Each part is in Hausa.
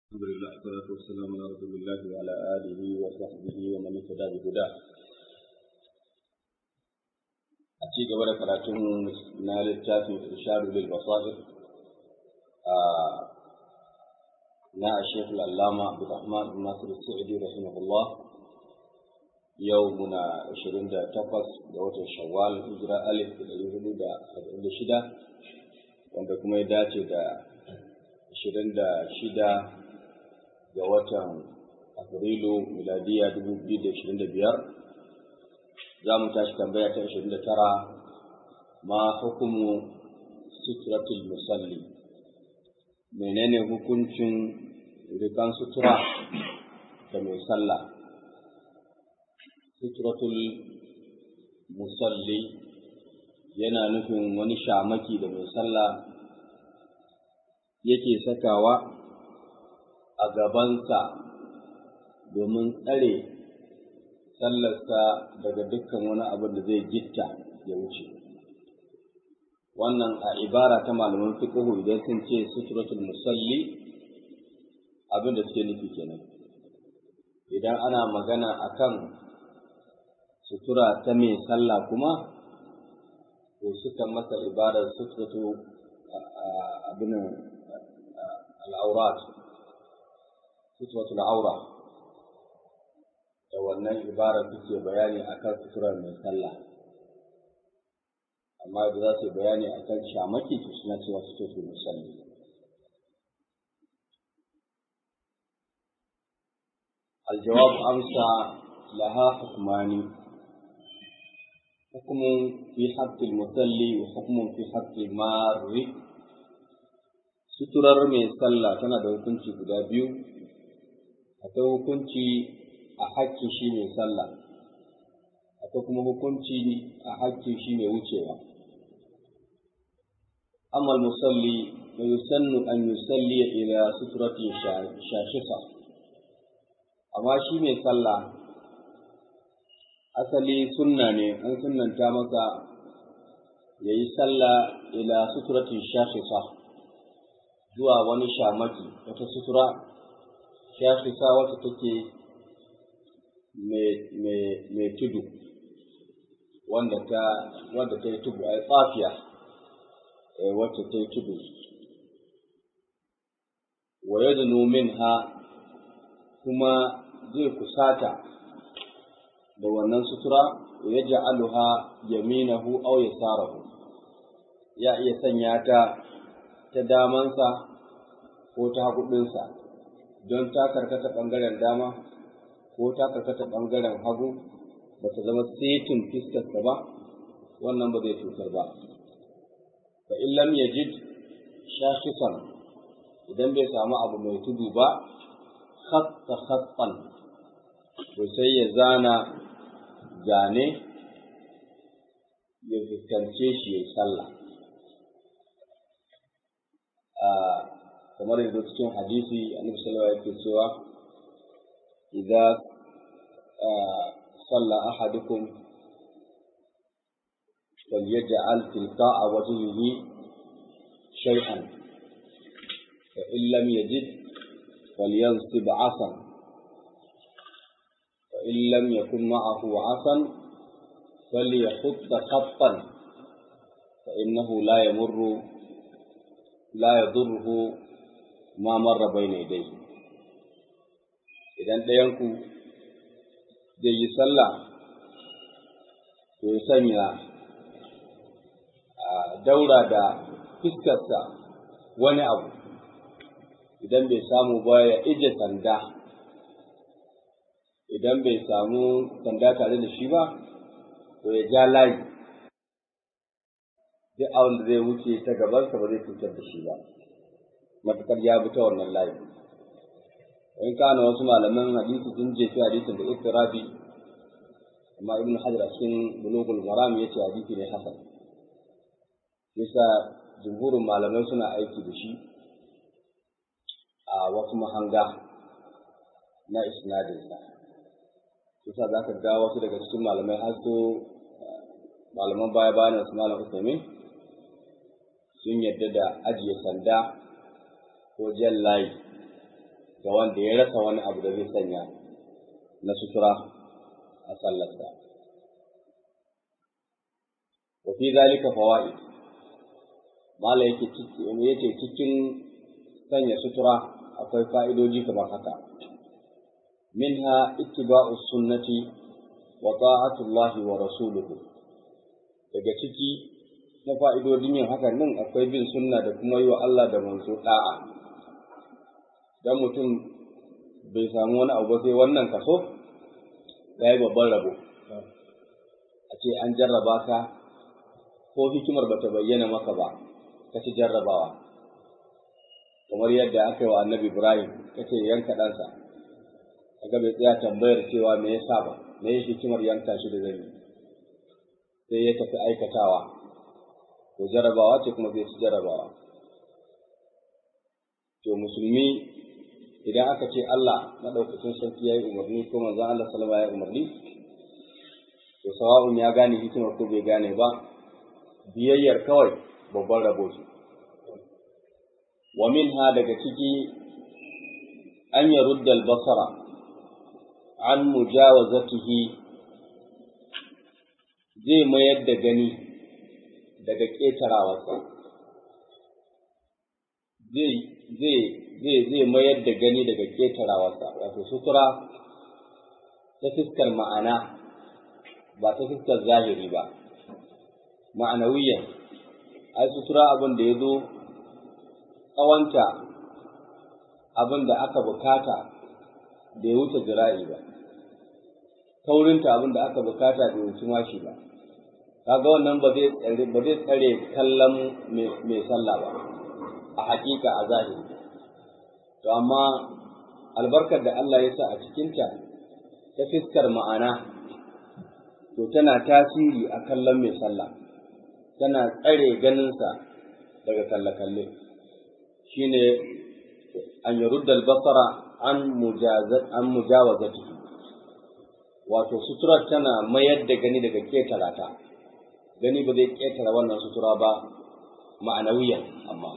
الحمد لله والصلاة والسلام على رسول الله وعلى آله وصحبه ومن اهتدى بهداه. أتي قبل كراتون نال التافي إرشاد للبصائر نا الشيخ العلامة عبد الرحمن بن ناصر السعدي رحمه الله يومنا 28 ga watan Shawwal hijira alif da ɗari hudu da saba'in da shida wanda kuma ya dace da ashirin da shida ga watan Afrilu miladiya dubu biyu da ashirin da biyar za mu tashi tambaya ta ashirin da tara ma hukumu suturatul musalli menene hukuncin rikan sutura da mai sallah suturatul musalli yana nufin wani shamaki da mai sallah yake sakawa a gabansa domin tsare sallarsa daga dukkan wani abin da zai gitta ya wuce wannan a ibara ta malaman fiqhu idan sun ce suturatul musalli abin da suke nufi kenan idan ana magana akan sutura ta mai sallah kuma to suka masa ibarar suturatu abin al'aurat suturatu al'aura da wannan ibarar suke bayani akan suturar mai sallah amma da za su yi bayani akan shamaki to suna cewa suturatu musalli الجواب أمسى لها حكمان حكم في حق المصلي وحكم في حق المار suturar mai sallah tana da hukunci guda biyu akwai hukunci a hakkin shi mai sallah akwai kuma hukunci a hakkin shi mai wucewa amma musalli fa yusannu an yusalli ila suturatin shashisa amma shi mai sallah asali sunna ne an sunnanta masa ya yi sallah ila suturatin shafisa zuwa wani shamaki wata sutura shafisa wata take mai tudu wanda ta wanda ta yi tudu a tsafiya wacce ta yi tudu wa yadnu minha kuma zai kusata da wannan sutura ya ja'aluha yaminahu aw yasarahu ya iya sanya ta ta damansa ko ta haguɗinsa don ta karkata ɓangaren dama ko ta karkata ɓangaren hagu ba ta zama setin fiskarsa ba wannan ba zai cutar ba fa in lam yajid shashisan idan bai samu abu mai tudu ba khatta khattan to sai ya zana zane ya fuskance shi ya sallah kamar yadda cikin hadisi annabi sallallahu alaihi wasallam cewa idza salla ahadukum falyaj'al tilqa'a wajhihi shay'an fa in lam yajid falyansib 'asan فإن لم يكن معه عصا فليخط خطا فإنه لا يمر لا يضره ما مر بين يديه idan ɗayanku zai yi sallah to ya sanya a daura da fiskarsa wani abu idan bai samu ba ya ije sanda idan bai samu sanda tare da shi ba, to ya ja layi, duk abin da zai wuce ta gabansa ba zai cutar da shi ba, matuƙar ya bi ta wannan layi. In kana wasu malaman hadisi sun jefi hadisin da iftirabi, amma Ibn Hajar a cikin bulugul maram ya ce hadisi ne hasan. Yasa jumhurin malamai suna aiki da shi a wasu mahanga na isnadinsa. kusa za ka ga wasu daga cikin malamai har so malaman baya bayan su malam Usaimin sun yadda da ajiye sanda ko jan layi ga wanda ya rasa wani abu da zai sanya na sutura a sallarsa wa fi zalika fawaid mala yake yace cikin sanya sutura akwai fa'idoji kamar haka minha ittiba'u sunnati wa ta'atullahi wa rasuluhu daga ciki na fa'idodin yin hakan nan akwai bin sunna da kuma yi wa Allah da manzo da'a dan mutum bai samu wani abu sai wannan kaso ya yi babban rabo a ce an jarraba ka ko hikimar bata bayyana maka ba ka ci jarrabawa kamar yadda aka yi wa annabi ibrahim ka ce yanka ɗansa kaga bai tsaya tambayar cewa me yasa ba me ya hikimar yanka shi da zai sai ya tafi aikatawa to jarrabawa ce kuma zai ci jarrabawa to musulmi idan aka ce Allah madaukakin sarki ya yi umarni ko manzon Allah sallama ya yi umarni to sawa'un ya gane hikimar ko bai gane ba biyayyar kawai babban rabo ce wa minha daga ciki an yarudda al-basara an mujawazatihi zai mayar da gani daga ƙetarawarsa zai zai zai zai mayar da gani daga ƙetarawarsa wato sutura ta fiskar ma'ana ba ta fiskar zahiri ba ma'anawiyan ai sutura abin da ya zo tsawonta abin da aka bukata da ya wuce jira'i ba taurinta abin da aka bukata da ya wuce mashi ba kaga wannan ba zai tsare ba zai tsare kallon mai sallah ba a hakika a zahiri to amma albarkar da Allah ya sa a cikinta ta fiskar ma'ana to tana tasiri a kallon mai sallah tana tsare ganinsa daga kalle-kalle shine an yarudda albasara an mujazat an mujawazati wato suturar tana mayar da gani daga ketara ta gani ba zai ketara wannan sutura ba ma'anawiyan amma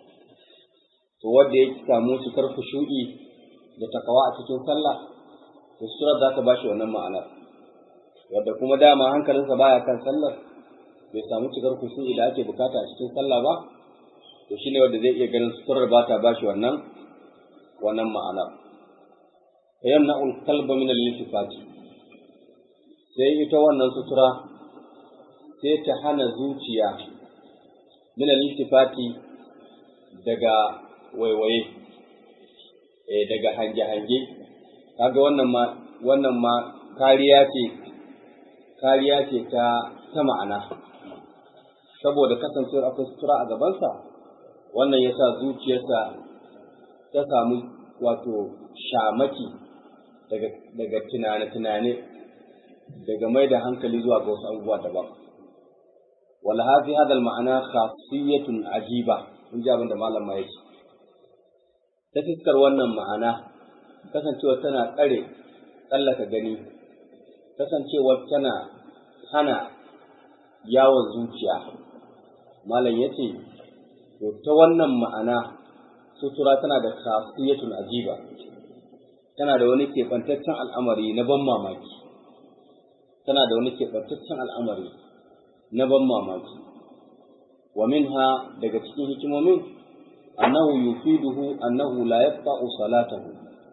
to wanda ya samu cikar khushu'i da takawa a cikin sallah to suturar za ta bashi wannan ma'anar wanda kuma dama hankalinsa baya kan sallar bai samu cikar khushu'i da ake bukata a cikin sallah ba to shine wanda zai iya ganin suturar ba ta bashi wannan wannan ma'anar yamna ul qalba min al-iltifati sai ita wannan sutura sai ta hana zuciya min al-iltifati daga waiwaye eh daga hange-hange kaga wannan ma wannan ma kariya ce kariya ce ta ta ma'ana saboda kasancewar akwai sutura a gabansa wannan yasa zuciyarsa ta samu wato shamaki daga daga tunane-tunane daga mai da hankali zuwa ga wasu abubuwa daban wala hafi hadal ma'ana khasiyatun ajiba in ji abin da malam ma yake ta fiskar wannan ma'ana kasancewa tana tsare tsallaka gani kasancewa tana hana yawon zuciya malam ya ce to ta wannan ma'ana sutura tana da khasiyatun ajiba tana da wani keɓantaccen al'amari na ban mamaki tana da wani keɓantaccen al'amari na ban mamaki wa minha daga cikin hikimomin annahu yufiduhu annahu la yaqta'u salatahu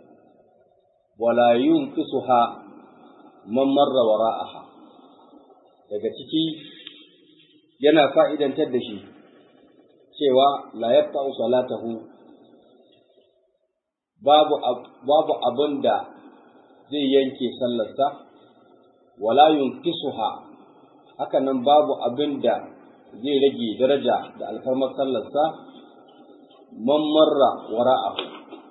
wa la yunqisuha man marra wara'aha daga ciki yana fa'idantar da shi cewa la yaqta'u salatahu babu babu abin da zai yanke sallarsa wala yunqisuha haka nan babu abin da zai rage daraja da alfarmar sallarsa man marra wara'ahu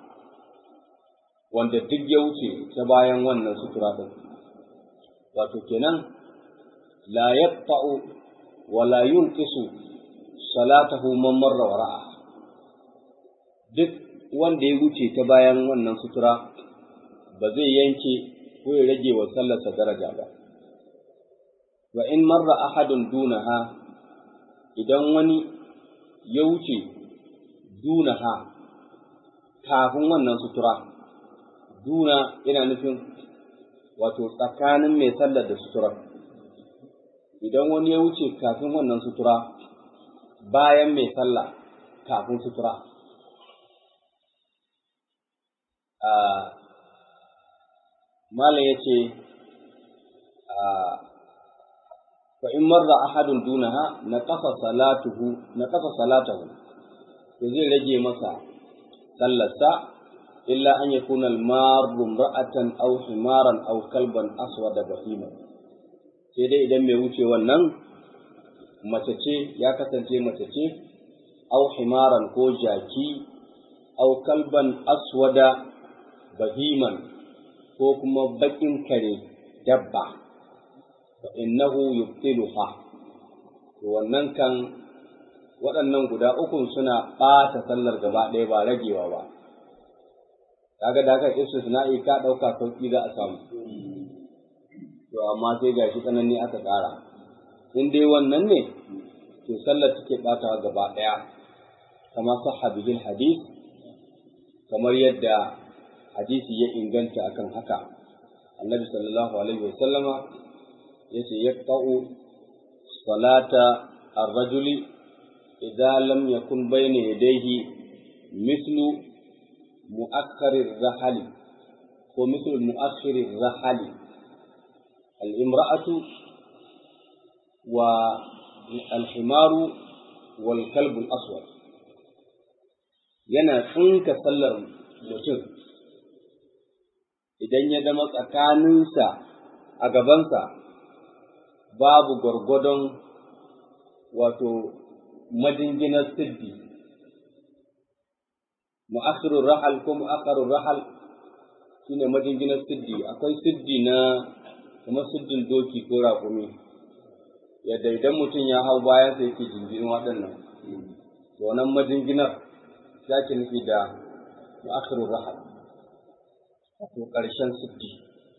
wanda duk ya wuce ta bayan wannan sutura din wato kenan la yaqta'u wa la yunqisu salatahu man marra wara'a duk wanda ya wuce ta bayan wannan sutura ba zai yanke ko ya rage wa sallarsa daraja ba wa in marra ahadun dunaha idan wani ya wuce dunaha kafin wannan sutura duna yana nufin wato tsakanin mai sallar da sutura idan wani ya wuce kafin wannan sutura bayan mai sallah kafin sutura malam ya ce fa in marra ahadun dunaha na kafa salatuhu na kafa salatahu to zai rage masa sallarsa illa an yakuna al-marru ra'atan aw himaran aw kalban aswada bahima sai dai idan mai wuce wannan mace ce ya kasance mace ce aw himaran ko jaki aw kalban aswada bahiman ko kuma bakin kare dabba fa innahu yubtiluha to wannan kan waɗannan guda ukun suna ɓata sallar gaba ɗaya ba ragewa ba kaga da aka istisna'i ka ɗauka sauƙi za a samu to amma sai ga shi tsanani aka ƙara in dai wannan ne to sallar take ɓatawa gaba ɗaya kama sahha bihil hadith kamar yadda hadisi ya inganta akan haka annabi sallallahu alaihi wa sallama yace yaqta'u salata ar-rajuli idza lam yakun bayna yadayhi mithlu mu'akhkharir rahali ko mithlu mu'akhkhirir rahali al-imra'atu wa al-himaru wal kalbu al-aswad yana tsinka sallar mutum idan ya zama tsakaninsa a gabansa babu gwargwadon wato madinginar siddi mu'akhirur rahal ko mu'akhirur rahal shine madinginar siddi akwai siddi na kuma siddin doki ko raƙumi yadda idan mutum ya hau bayan sa yake jinjirin waɗannan to wannan madinginar ya ke nufi da mu'akhirur rahal wato ƙarshen siddi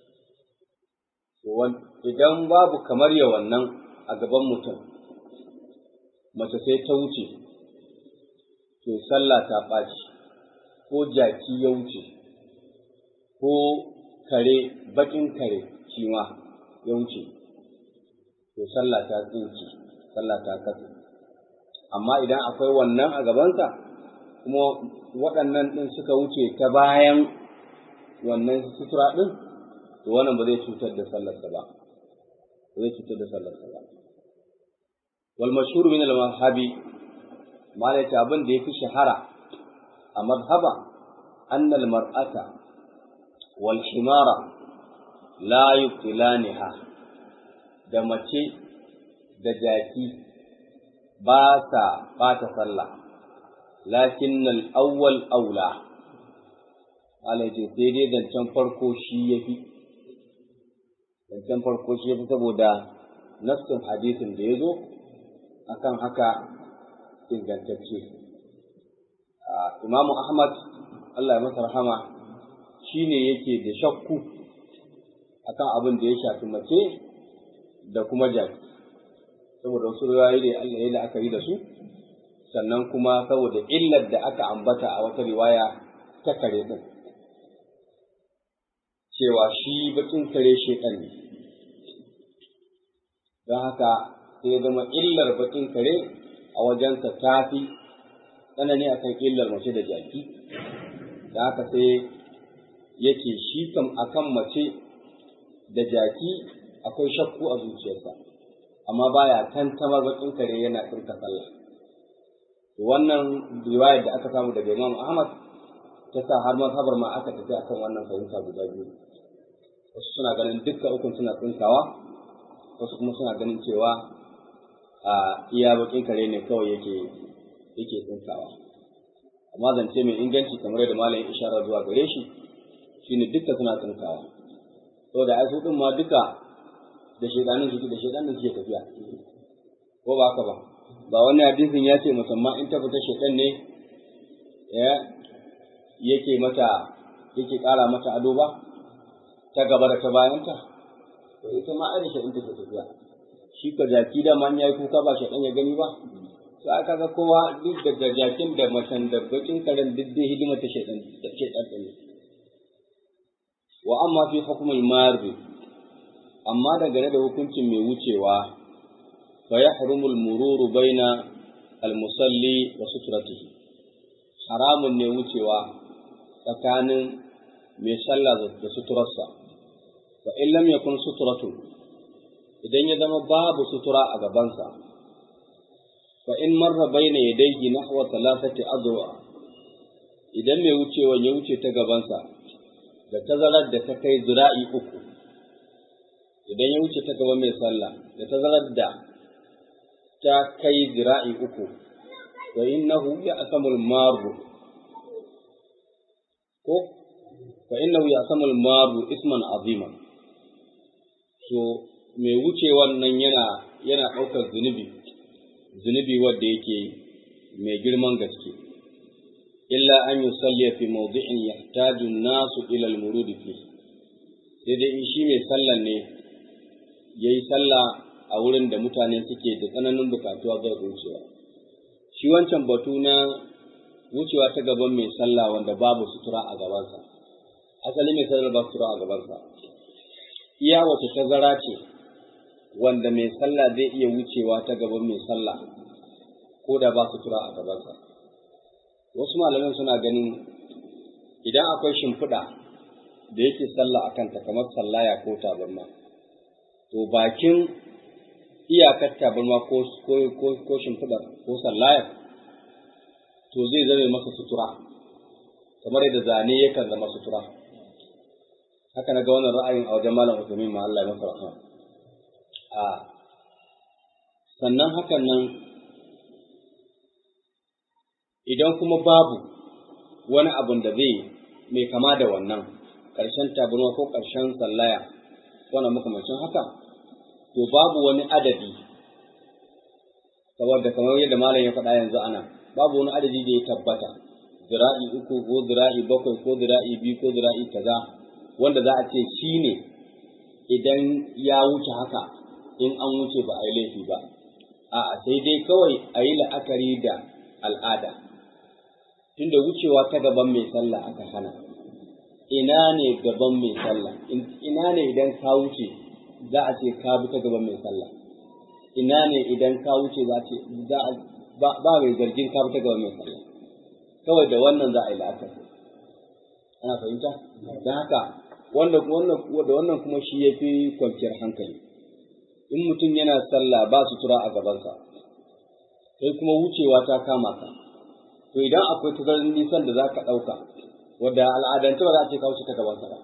idan babu kamar ya wannan a gaban mutum mace sai ta wuce to sallah ta ɓaci ko jaki ya wuce ko kare baƙin kare shi ma ya wuce to sallah ta tsinki sallah ta katse amma idan akwai wannan a gabansa kuma waɗannan ɗin suka wuce ta bayan wannan sutura ɗin to wannan ba zai cutar da sallarsa ba ba zai cutar da sallarsa ba wal mashhur min al mazhabi malai ta abin da yafi shahara a mazhaba anna al mar'ata wal himara la yubtilaniha da mace da jaki ba sa bata sallah lakin al awwal aula malai ce sai dai zancen farko shi yafi zancen farko shi yafi saboda nassin hadisin da ya zo akan haka ingantacce imamu ahmad Allah ya masa rahama shi ne yake da shakku akan abin da ya shafi mace da kuma jaki saboda wasu riwayoyi da Allah ya la'akari da su sannan kuma saboda illar da aka ambata a wata riwaya ta kare din cewa shi bakin kare shekan ne don haka sai zama illar bakin kare a wajensa ta fi tsanani a kan illar mace da jaki da haka sai yake shi kam akan mace da jaki akwai shakku a zuciyarsa amma baya tantamar bakin kare yana tsirka sallah wannan riwayar da aka samu daga Imam Ahmad ta sa har mazhabar ma aka tafi akan wannan fahimta guda biyu wasu suna ganin dukkan ukun suna tsinkawa wasu kuma suna ganin cewa a iya bakin kare ne kawai yake yake tsinkawa amma zance mai inganci kamar yadda malamin ishara zuwa gare shi shine dukkan suna tsinkawa saboda ai su din ma duka da shedanin suke da shedanin suke tafiya ko ba haka ba ba wani hadisin ya ce musamman in ta fita shedan ne ya yake mata yake ƙara mata ado ba ta gaba da ta bayanta to ita ma ai da shedan take tafiya shi ka jaki da man yayi kuka ba shedan ya gani ba sai aka ga kowa duk da jakin da macen da bakin karen duk dai hidima ta shedan da shedan din wa amma fi hukmul marri amma dangane da hukuncin mai wucewa fa yahrumu al-mururu baina al-musalli wa sutratihi haramun ne wucewa tsakanin mai sallah da suturarsa fa in lam yakun suturatu idan ya zama babu sutura a gabansa fa in marra baina yadayhi nahwa thalathati adwa idan mai wucewa ya wuce ta gabansa da tazarar da ta kai zira'i uku idan ya wuce ta gaban mai sallah da tazarar da ta kai zira'i uku wa innahu ya'samul maru ko fa innahu ya'samul maru isman azima to mai wucewan nan yana yana ɗaukar zunubi zunubi wanda yake mai girman gaske illa an yusalli fi mawdi'in yahtaju an-nasu ila al-murud fi sai dai in shi mai sallan ne yayi sallah a wurin da mutane suke da tsananin bukatuwa ga wucewa shi wancan batu na wucewa ta gaban mai sallah wanda babu sutura a gabansa asali mai sallar ba sutura a gabansa iya wace tazara ce wanda mai sallah zai iya wucewa ta gaban mai sallah ko da ba sutura a gabansa wasu malaman suna ganin idan akwai shimfiɗa da yake sallah a kanta kamar sallaya ko tabarma to bakin iyakar tabarma ko ko shimfiɗa ko sallaya to zai zame masa sutura kamar yadda zane yakan zama sutura haka na ga wannan ra'ayin a wajen malam Usaimin ma Allah ya masa rahama a sannan hakan nan idan kuma babu wani abun da zai mai kama da wannan ƙarshen tabarma ko ƙarshen sallaya wannan makamancin haka to babu wani adadi saboda kamar yadda malam ya faɗa yanzu ana babu wani adadi da ya tabbata zira'i uku ko zira'i bakwai ko zira'i biyu ko zira'i kaza wanda za a ce shi ne idan ya wuce haka in an wuce ba a yi laifi ba a'a sai dai kawai a yi la'akari da al'ada tunda wucewa ta gaban mai sallah aka hana ina ne gaban mai sallah ina ne idan ka wuce za a ce ka bi ta gaban mai sallah ina ne idan ka wuce za ce ba mai zargin ka bi ta gaban mai sallah kawai da wannan za a yi la'akari ana fahimta don haka wanda wannan da wannan kuma shi ya fi kwanciyar hankali in mutum yana sallah ba sutura a gabansa sai kuma wucewa ta kama ka to idan akwai tazarar nisan da za ka ɗauka wadda al'adance ba za a ce ka wuce ta gabansa ba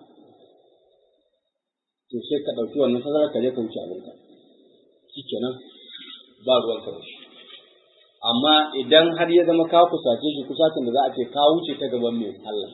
to sai ka ɗauki wannan tazarar ka je ka wuce abinka shikenan ba ruwan ka da shi amma idan har ya zama ka kusace shi kusacin da za a ce ka wuce ta gaban mai sallah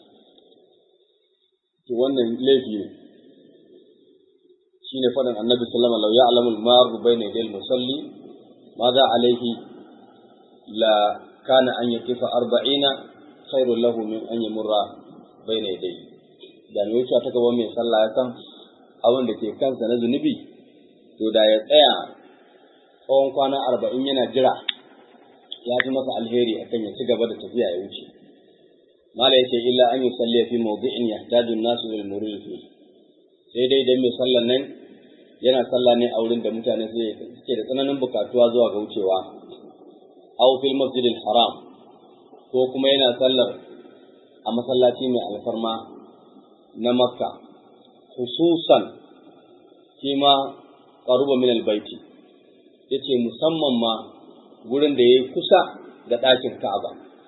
to wannan laifi ne shine faɗin annabi sallama lau ya alamul maru bai na idil musalli ma za alaihi la kana an yakifa arba'ina khairul lahu min an yamurra bai na idai da mai wuce ta gaban mai sallah ya san abin da ke kansa na zunubi to da ya tsaya tsawon kwana arba'in yana jira ya fi masa alheri akan ya ci gaba da tafiya ya wuce mala yace illa an yusalli fi mawdi'in yahtaju an-nasu lil murid fi sai dai dan mai sallan nan yana sallah ne a wurin da mutane suke da tsananin bukatuwa zuwa ga wucewa aw fil masjid haram ko kuma yana sallar a masallaci mai alfarma na makka khususan kima qaruba min al-baiti yace musamman ma gurin da yayi kusa da ɗakin Ka'aba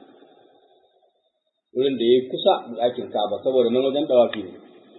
wurin da ya kusa da ɗakin Ka'aba saboda nan wajen dawafi ne.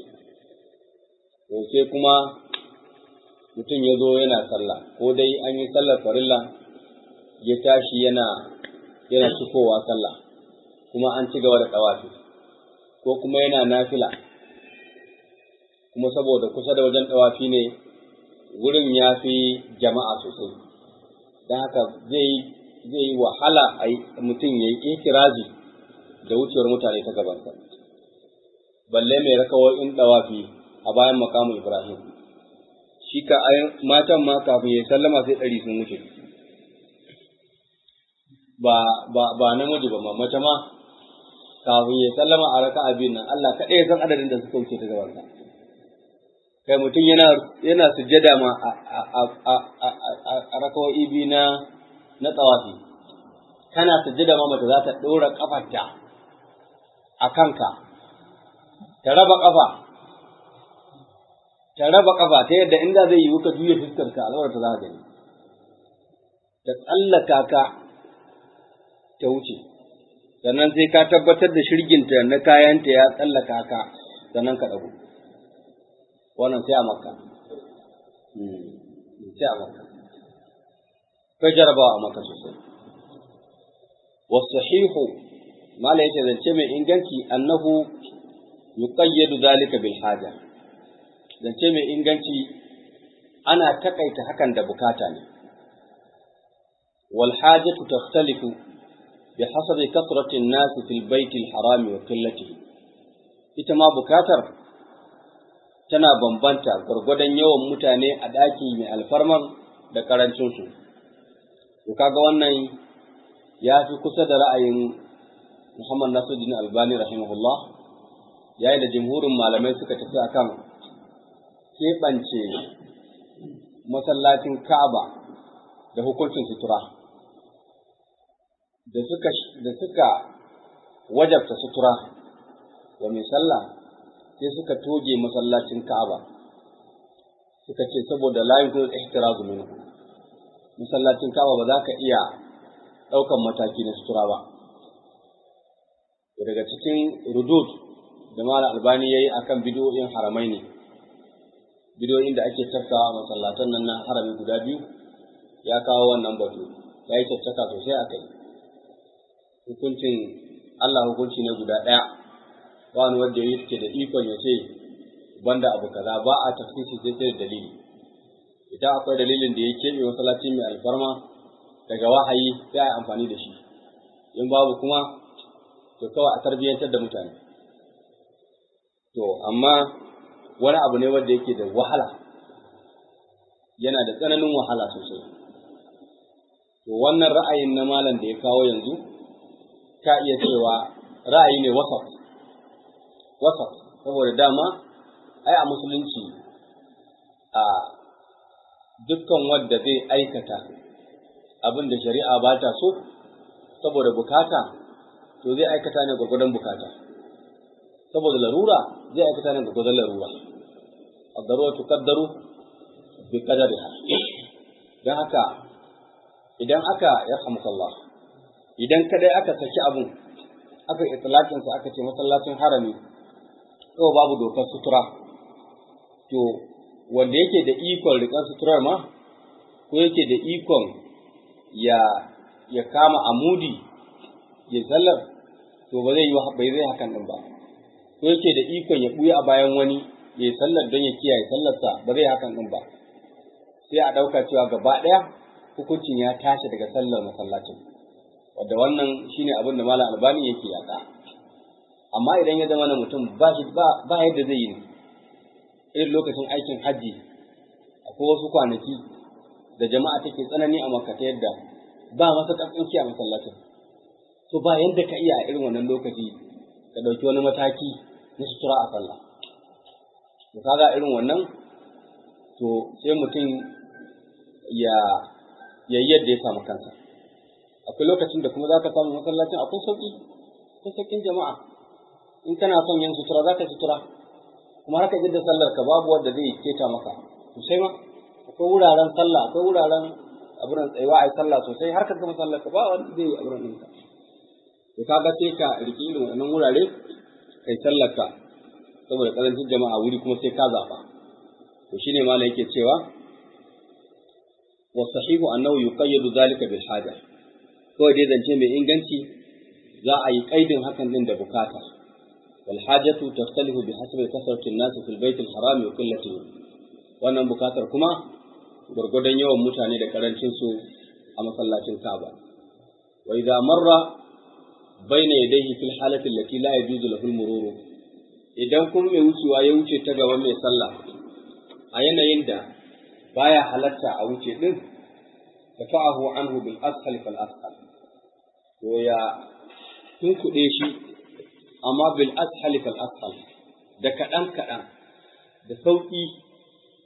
To sai kuma mutum ya zo yana sallah, ko dai an yi sallar farilla ya tashi yana yana cikowa sallah, kuma an ci gaba da dawafi, ko kuma yana nafila, kuma saboda kusa da wajen dawafi ne wurin ya fi jama'a sosai, don haka zai zai yi wahala a mutum ya yi ikirazi da wucewar mutane ta gabansa balle mai rakawoyin dawafi a bayan makamu ibrahim shi ka matan ma kafin ya sallama sai ɗari sun wuce ba ba ba namiji ba mace ma kafin ya sallama a raka abin nan Allah kaɗai san adadin da suka wuce ta gabansa kai mutum yana yana sujjada ma a rakawoyi biyu na na tsawafi kana sujjada ma mace za ta ɗora ƙafarta a kanka ta raba ƙafa ta raba ƙafa ta yadda inda zai yi ka juya fuskarka alwar ta za ka gani ta tsallaka ka ta wuce sannan sai ka tabbatar da shirginta na kayanta ya tsallaka ka sannan ka ɗago wannan sai a makka sai a makka kai jarabawa a makka sosai wasahihu mala yace zance mai inganci annahu yuqayyadu zalika bil haja zance mai inganci ana takaita hakan da bukata ne wal hajatu takhtalifu بحسب كثرة الناس في البيت الحرام وقلته ita ma bukatar tana bambanta gwargwadon yawan mutane a ɗaki mai alfarman da ƙarancinsu. To kaga wannan ya fi kusa da ra'ayin Muhammad Nasiruddin Albani rahimahullah yayin da jimhurin malamai suka tafi akan keɓance masallacin Ka'aba da hukuncin sutura. Da suka, da suka wajabta sutura wa mai sallah sai suka toge masallacin Ka'aba suka ce saboda la yuzul ihtirazu minhu masallacin Ka'aba ba za ka iya ɗaukan mataki na sutura ba daga cikin rudud da mala albani yayi akan bidiyoyin haramai ne bidiyoyin da ake tafkawa masallatan nan na harami guda biyu ya kawo wannan batu ya yi caccaka sosai a kai hukuncin Allah hukunci ne guda ɗaya wani wanda ya yake da ikon ya ce banda abu kaza ba a tafsiri sai sai da dalili idan akwai dalilin da ya keɓe masallaci mai alfarma daga wahayi sai a amfani da shi in babu kuma to kawai a tarbiyyantar da mutane to amma wani abu ne wanda yake da wahala yana da tsananin wahala sosai to wannan ra'ayin na malam da ya kawo yanzu ka iya cewa ra'ayi ne wasat wasat saboda dama ai a musulunci a dukkan wanda zai aikata abin da shari'a ba ta so saboda bukata to zai aikata ne gwargwadon bukata saboda larura zai aikata ne gwargwadon larura addaruwa tuqaddaru bi qadariha dan haka idan aka ya Allah idan kadai aka saki abun aka itlaqin sa aka ce masallacin harami to babu dokar sutura to wanda yake da ikon rikan suturar ma ko yake da ikon ya ya kama amudi ya sallar to ba zai yi bai zai hakan din ba ko yake da ikon ya buya a bayan wani ya sallar don ya kiyaye sallarsa ba zai hakan din ba sai a dauka cewa gaba daya hukuncin ya tashi daga sallar masallacin wanda wannan shine abin da malam albani yake yaka amma idan ya zama na mutum ba shi ba yadda zai yi irin lokacin aikin hajji akwai wasu kwanaki da jama'a take tsanani a makka ta yadda ba masa ƙarfinci a masallacin to ba yadda ka iya a irin wannan lokaci ka ɗauki wani mataki na sutura a sallah to kaga irin wannan to sai mutum ya yayi yadda ya samu kansa akwai lokacin da kuma za ka samu masallacin akwai sauƙi akwai sauƙin jama'a in kana son yin sutura za ka sutura kuma haka jidda sallar ka babu wanda zai keta maka sosai ma akwai wuraren sallah akwai wuraren abin tsayuwa a yi sallah sosai har ka gama sallar ka ba wanda zai yi abin ɗinka to kaga sai ka riƙi irin wannan wurare kai sallar ka saboda karancin jama'a wuri kuma sai ka zaɓa to shine malam yake cewa wasahihu annahu yuqayyadu zalika bil haja kawai dai zance mai inganci za a yi kaidin hakan din da bukata wal hajatu taftalifu bi hasbi kasrati an-nas fil bayt al-haram wa qillatihi wannan bukatar kuma gurgudan yawan mutane da karancin su a masallacin Ka'aba wa idza marra bayna yadayhi fil halati allati la yajuzu lahu al-mururu idan kuma mai wucewa ya wuce ta gaban mai sallah a yanayin da baya halatta a wuce din dafa'ahu anhu bil ashal fal ashal to ya tunkuɗe shi amma bil ashal fal ashal da kaɗan kaɗan da sauƙi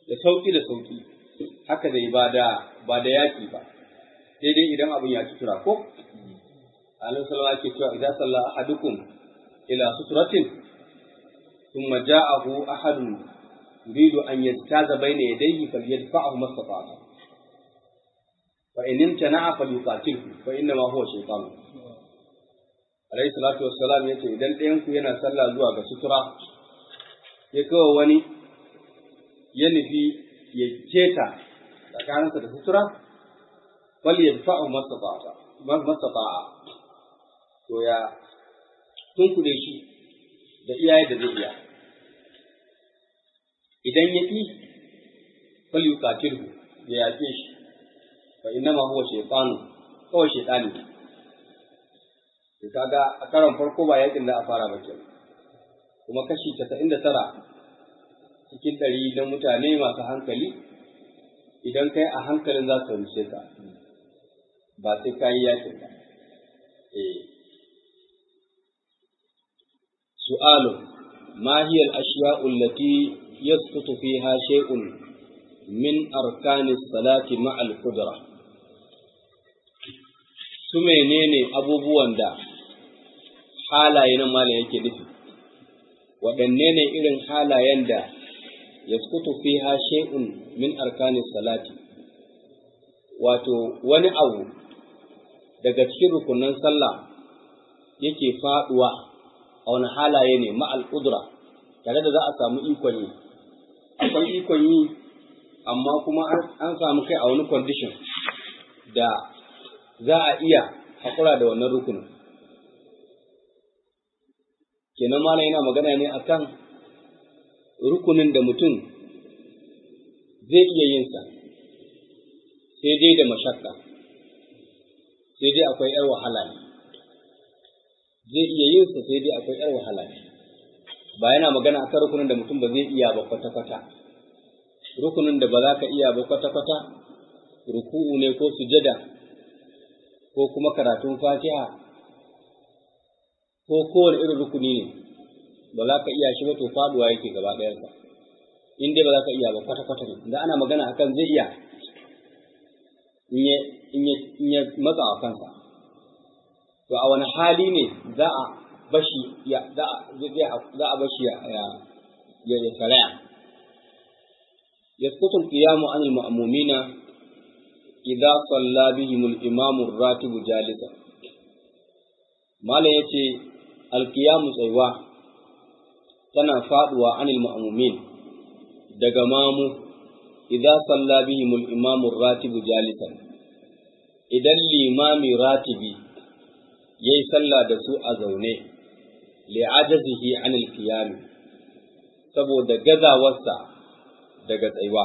da sauki da sauki haka dai ba da ba da yaki ba sai dai idan abin ya sutura ko Annabi sallallahu alaihi cewa idan salla ahadukum ila suturatin thumma ja'ahu ahadun yuridu an yastaza bayna yadayhi falyadfa'hu mastata'a fa in imtana'a falyuqatilhu fa inna ma huwa shaytan alayhi salatu wassalam yace idan ɗayan ku yana sallah zuwa ga sutura ya kawo wani ya nufi ya keta tsakaninsa da sutura falyadfa'hu mastata'a mastata'a to ya tunkuɗe shi da iyaye da zai iya idan ya ƙi falyuqatilhu ya yaƙe shi fa innama huwa shaytanu kawai shaytani to kaga a karon farko ba yakin da a fara ba kenan kuma kashi 99 cikin ɗari na mutane masu hankali idan kai a hankalin za su rushe ka ba sai ka yi yakin ba eh su'alun ma hiya al-ashya'u allati yasqutu fiha shay'un min arkani salati ma'a al-qudra su menene abubuwan da halaye na mala yake nufi waɗanne ne irin halayen da yaskutu fiha shay'un min arkani salati wato wani abu daga cikin rukunan sallah yake faduwa a wani halaye ne ma'al qudra tare da za a samu ikon yi akwai ikon yi amma kuma an samu kai a wani condition da za a iya haƙura da wannan rukunin kenan malam yana magana ne akan rukunin da mutum zai iya yin sa sai dai da mashakka sai dai akwai ‘yar wahala ne zai iya yin sa sai dai akwai ‘yar wahala ne ba yana magana akan rukunin da mutum ba zai iya ba kwata-kwata rukunin da ba za ka iya ba kwata-kwata ruku'u ne ko sujada ko kuma karatun fatiha ko kowane irin rukuni ne ba za ka iya shi ba to faduwa yake gaba ɗayansa in dai ba za ka iya ba kwata-kwata ne da ana magana akan zai iya in ya matsa a kansa to a wani hali ne za a bashi ya za a bashi ya ya ya saraya يسقط القيام عن المأمومين إذا صلى بهم الإمام الراتب جالسا ما لا يتي القيام سيوا تنا فادوا عن المأمومين دغمامو إذا صلى بهم الإمام الراتب جالسا idan limami ratibi ya yi sallah da su a zaune li'ajazihi anil qiyam saboda gazawarsa daga tsaiwa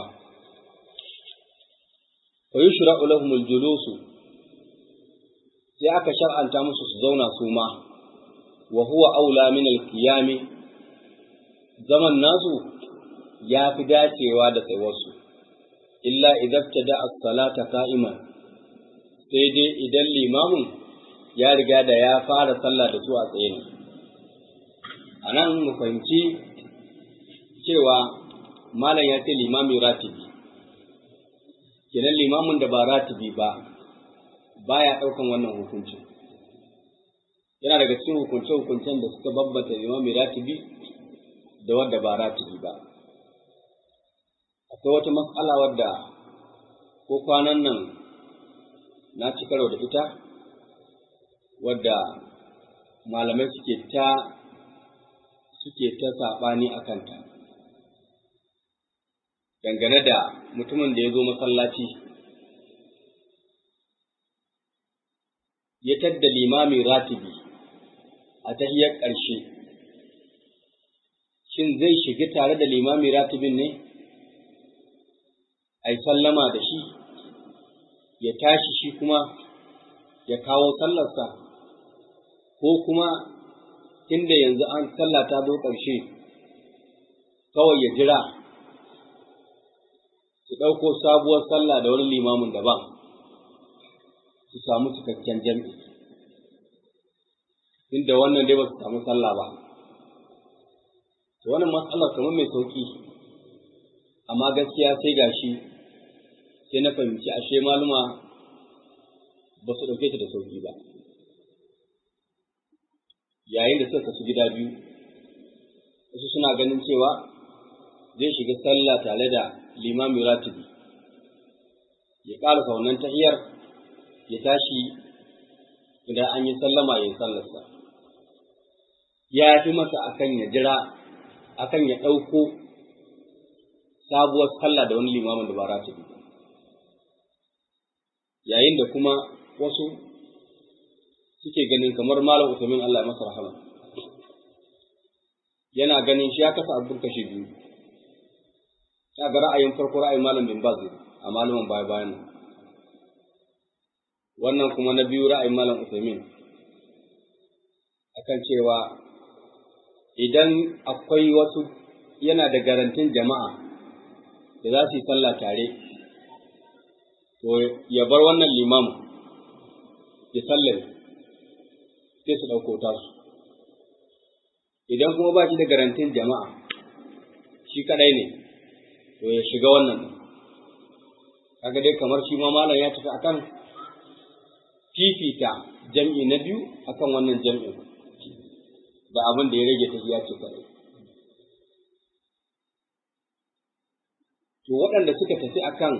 fa yushra'u lahum al-julusu sai aka shar'anta musu su zauna su ma wa huwa aula min al-qiyam zaman nasu ya fi dacewa da tsaiwarsu illa idan tada as-salata qa'iman sai dai idan limamin ya riga da ya fara sallah da su a tsaye ne a nan mu fahimci cewa malam ya ce limami ratibi kenan limamin da ba ratibi ba baya ɗaukan wannan hukuncin yana daga cikin hukunce-hukuncen da suka bambanta limami ratibi da wadda ba ratibi ba akwai wata matsala wadda ko kwanan nan na ci karo da ita wadda malamai suke ta suke ta saɓani a kanta dangane da mutumin da ya zo masallaci ya tadda limami ratibi a tahiyar ƙarshe shin zai shiga tare da limami ratibin ne a yi sallama da shi ya tashi shi kuma ya kawo sallarsa ko kuma inda yanzu an sallah ta zo ƙarshe kawai ya jira su ɗauko sabuwar sallah da wani limamin daban su samu cikakken jam'i inda wannan dai ba su samu sallah ba to wannan matsalar kamar mai sauƙi amma gaskiya sai gashi sai na fahimci ashe maluma ba su ɗauke ta da sauki ba yayin da suka kasu gida biyu wasu suna ganin cewa zai shiga sallah tare da limami ratibi ya ƙarasa wannan tahiyar ya tashi idan an yi sallama ya yi sallarsa ya fi masa akan ya jira akan ya ɗauko sabuwar sallah da wani limamin da ba ratibi yayin da kuma wasu suke ganin kamar malam Usaimin Allah ya masa rahama yana ganin shi ya kasa abin kashe biyu ya ga ra'ayin farko ra'ayin malam bin Baz a malaman baya bayan wannan kuma na biyu ra'ayin malam Usaimin akan cewa idan akwai wasu yana da garantin jama'a da za su yi sallah tare to ya bar wannan limamu ya sallame sai su ɗauko tasu. Idan kuma ba shi da garantin jama'a, shi kaɗai ne, to ya shiga wannan ɗin. Kaga dai kamar shi ma malam ya tafi akan fifita jam'i na biyu akan wannan jam'in da abin da ya rage ta ya ce kaɗai. To waɗanda suka tafi akan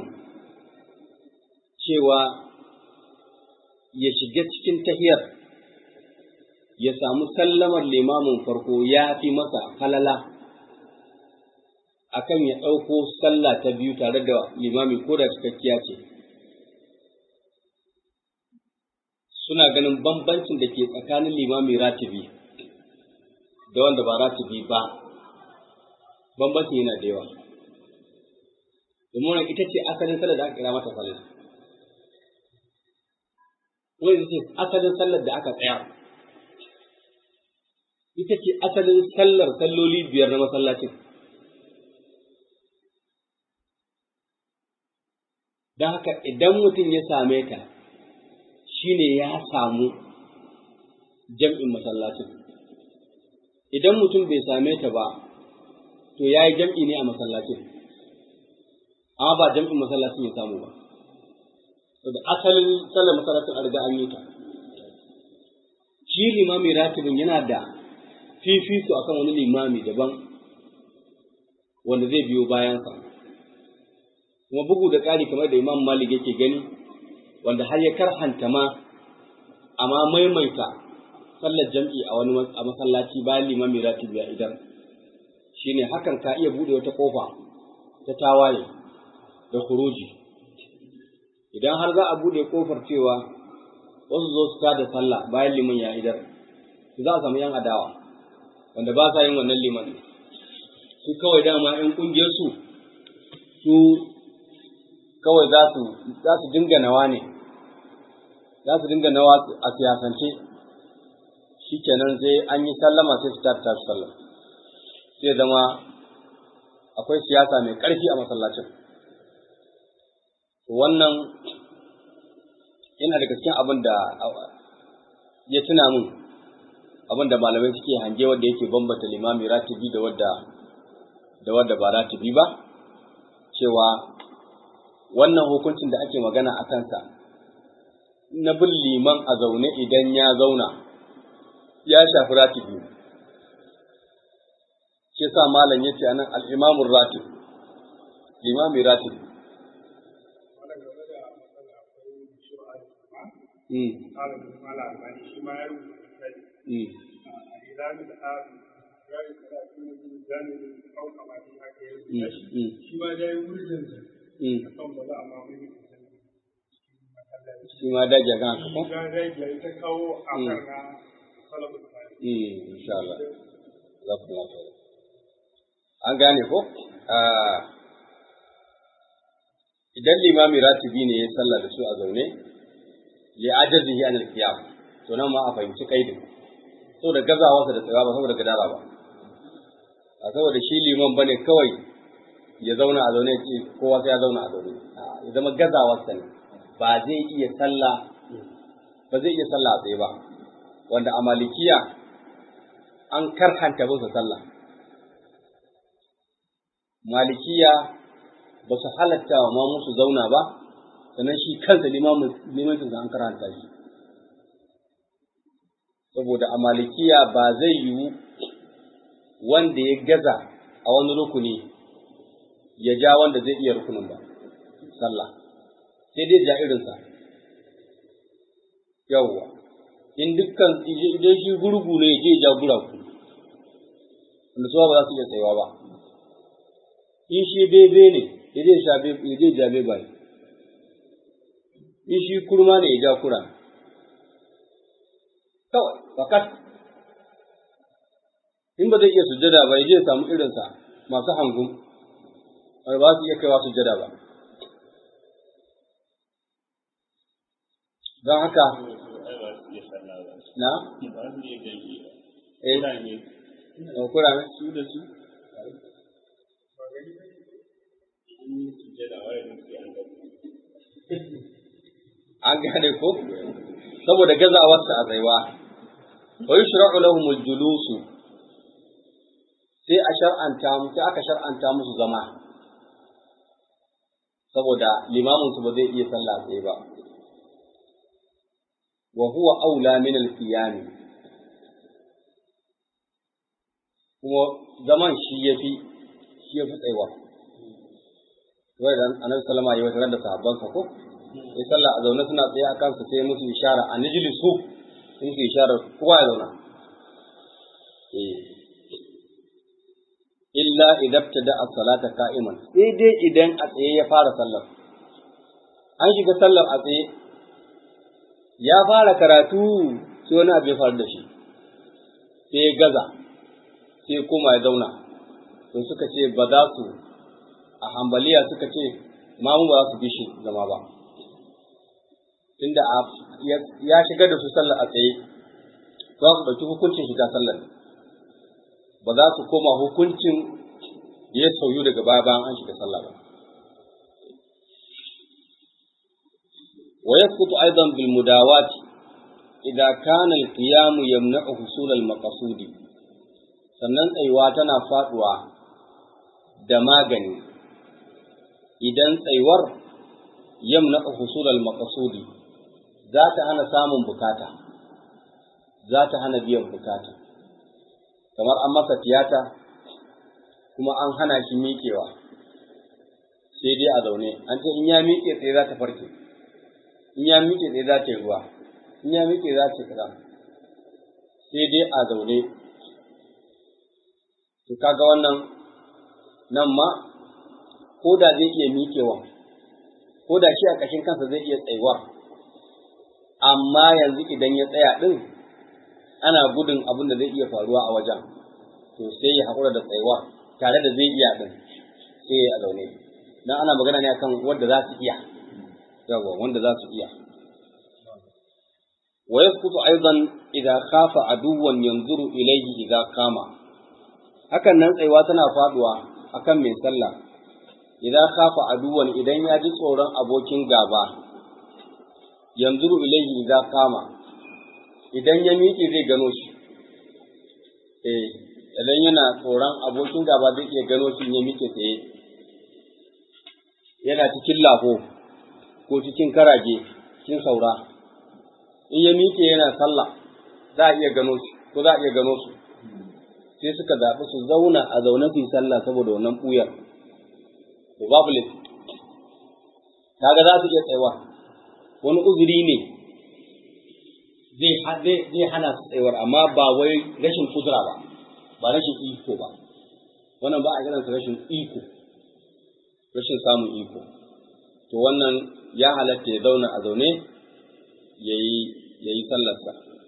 cewa ya shiga cikin tahiyar ya samu sallamar limamin farko ya fi masa halala akan ya ɗauko sallah ta biyu tare da limami ko da cikakkiya ce suna ganin bambancin da ke tsakanin limami ratibi da wanda ba ratibi ba bambancin yana da yawa domin ita ce asalin sallar da aka kira mata sallah wani ita ce asalin sallar da aka tsaya ita ce asalin sallar salloli biyar na masallacin. Don haka idan mutum ya same ta, shi ne ya samu jam'in masallacin. Idan mutum bai same ta ba, to ya yi jam'i ne a masallacin, amma ba jam'in masallacin ya samu ba. Da asalin sallar masallacin a riga an yi ta. Shi limami ratibin yana da fifiko akan wani limami daban wanda zai biyo bayansa kuma bugu da ƙari kamar da imam malik yake gani wanda har ya karhanta ma amma maimaita sallar jam'i a wani a masallaci bayan limami ratibi ya idan shine hakan ka iya bude wata kofa ta tawaye da khuruji idan har za a bude kofar cewa wasu zo su da sallah bayan liman ya idar za a samu yan adawa wanda ba sa yin wannan liman su kawai dama ‘yan ƙungiyarsu su kawai za su za su dinga nawa ne za su dinga nawa a siyasance shi kenan sai an yi sallama sai su tafi tafi sallah sai zama akwai siyasa mai ƙarfi a masallacin wannan yana daga cikin abin da ya tuna min abin da malamai suke hange wanda yake bambanta limami ratibi da wadda da wadda ba ratibi ba cewa wannan hukuncin da ake magana a kansa na bin liman a zaune idan ya zauna ya shafi ratibi shi sa malam ya ce anan al'imamun ratib limami ratib shi ma da yi wurin kan ba za a mamaye shi ma daji a kan haka ko? ga rage ta kawo a kan na salabu insha Allah za ku lafiya an gane ko idan limami ratibi ne ya sallah da su a zaune li ajazihi an al-qiyam to nan ma a fahimci kaidin saboda gazawarsa da tsayawa ba saboda gadara ba a saboda shi liman bane kawai ya zauna a zaune ce kowa sai ya zauna a zaune ya zama gazawarsa ne ba zai iya sallah ba zai iya sallah a tsaye ba wanda a malikiya an karhanta musu sallah malikiya ba su halatta wa mamu su zauna ba sannan shi kansa limancin an karanta shi saboda a malikiya ba zai yiwu wanda ya gaza a wani rukuni ya ja wanda zai iya rukunin ba sallah sai dai ja irinsa yawwa in dukkan idan shi gurgu ne ya je ja guragu wanda su ba za su iya tsayawa ba in shi bebe ne ya je sha ya je ja bebe in shi kurma ne ya ja kura kawai fakat in ba zai iya sujjada ba ya je samu irinsa masu hangun wanda ba su iya kaiwa sujjada ba don haka na eh kura ne su da su an gane ko saboda gazawarsa a tsaiwa wa yushra'u lahum al-julus sai a shar'anta mu sai aka shar'anta musu zama saboda limamin su ba zai iya sallah tsaye ba wa huwa aula min al-qiyam kuma zaman shi yafi shi yafi tsaiwa wai dan annabi sallama ya wata da sahabbansa ko sai sallah a zaune suna tsaye a kansu sai musu ishara a nijili su sun su ishara kowa ya zauna illa idan ta da salata ka'iman sai dai idan a tsaye ya fara sallar an shiga sallar a tsaye ya fara karatu sai wani abu ya faru da shi sai ya gaza sai kuma ya zauna to suka ce ba za su a hambaliya suka ce mamu ba za su bi shi zama ba tunda ya shigar da su sallar a tsaye za su ɗauki hukuncin shiga sallar ba za su koma hukuncin da ya sauyu daga baya bayan an shiga sallah ba wa yasqutu aidan bil mudawat idza kana al qiyam yamna'u husul al maqsud sannan tsayuwa tana faduwa da magani idan tsayuwar yamna'u husul al maqsudi za ta hana samun bukata, za ta hana biyan bukata, kamar an masa tiyata kuma an hana shi miƙewa, sai dai a zaune, an ce in ya miƙe tsaye za ta farke, in ya miƙe tsaye za ta yi ruwa, in ya miƙe za ta kaza, sai dai a zaune. To kaga wannan nan ma, ko da zai iya miƙewa, ko da shi a ƙashin kansa zai iya tsayuwar. amma yanzu idan ya tsaya ɗin ana gudun abin da zai iya faruwa a wajen to sai ya haƙura da tsayuwa tare da zai iya ɗin sai ya zaune dan ana magana ne akan wanda za su iya yawa wanda za su iya wa yasqutu aidan idza khafa aduwan yanzuru ilayhi idza kama hakan nan tsayuwa tana faduwa akan mai sallah idza khafa aduwan idan ya ji tsoron abokin gaba yanzuru ilayhi idza kama idan ya miƙe zai gano shi eh idan yana tsoron abokin gaba zai iya gano shi ya miƙe tsaye yana cikin lafo ko cikin karage cikin saura in ya miƙe yana sallah za a iya gano shi ko za a iya gano su sai suka zaɓi su zauna a zaune su yi sallah saboda wannan ɓuyar to babu laifi kaga za su iya tsayawa wani uzuri ne zai hana su tsayuwar amma ba wai rashin kudura ba ba rashin iko ba wannan ba a kiransa rashin iko rashin samun iko to wannan ya halatta ya zauna a zaune ya yi sallarsa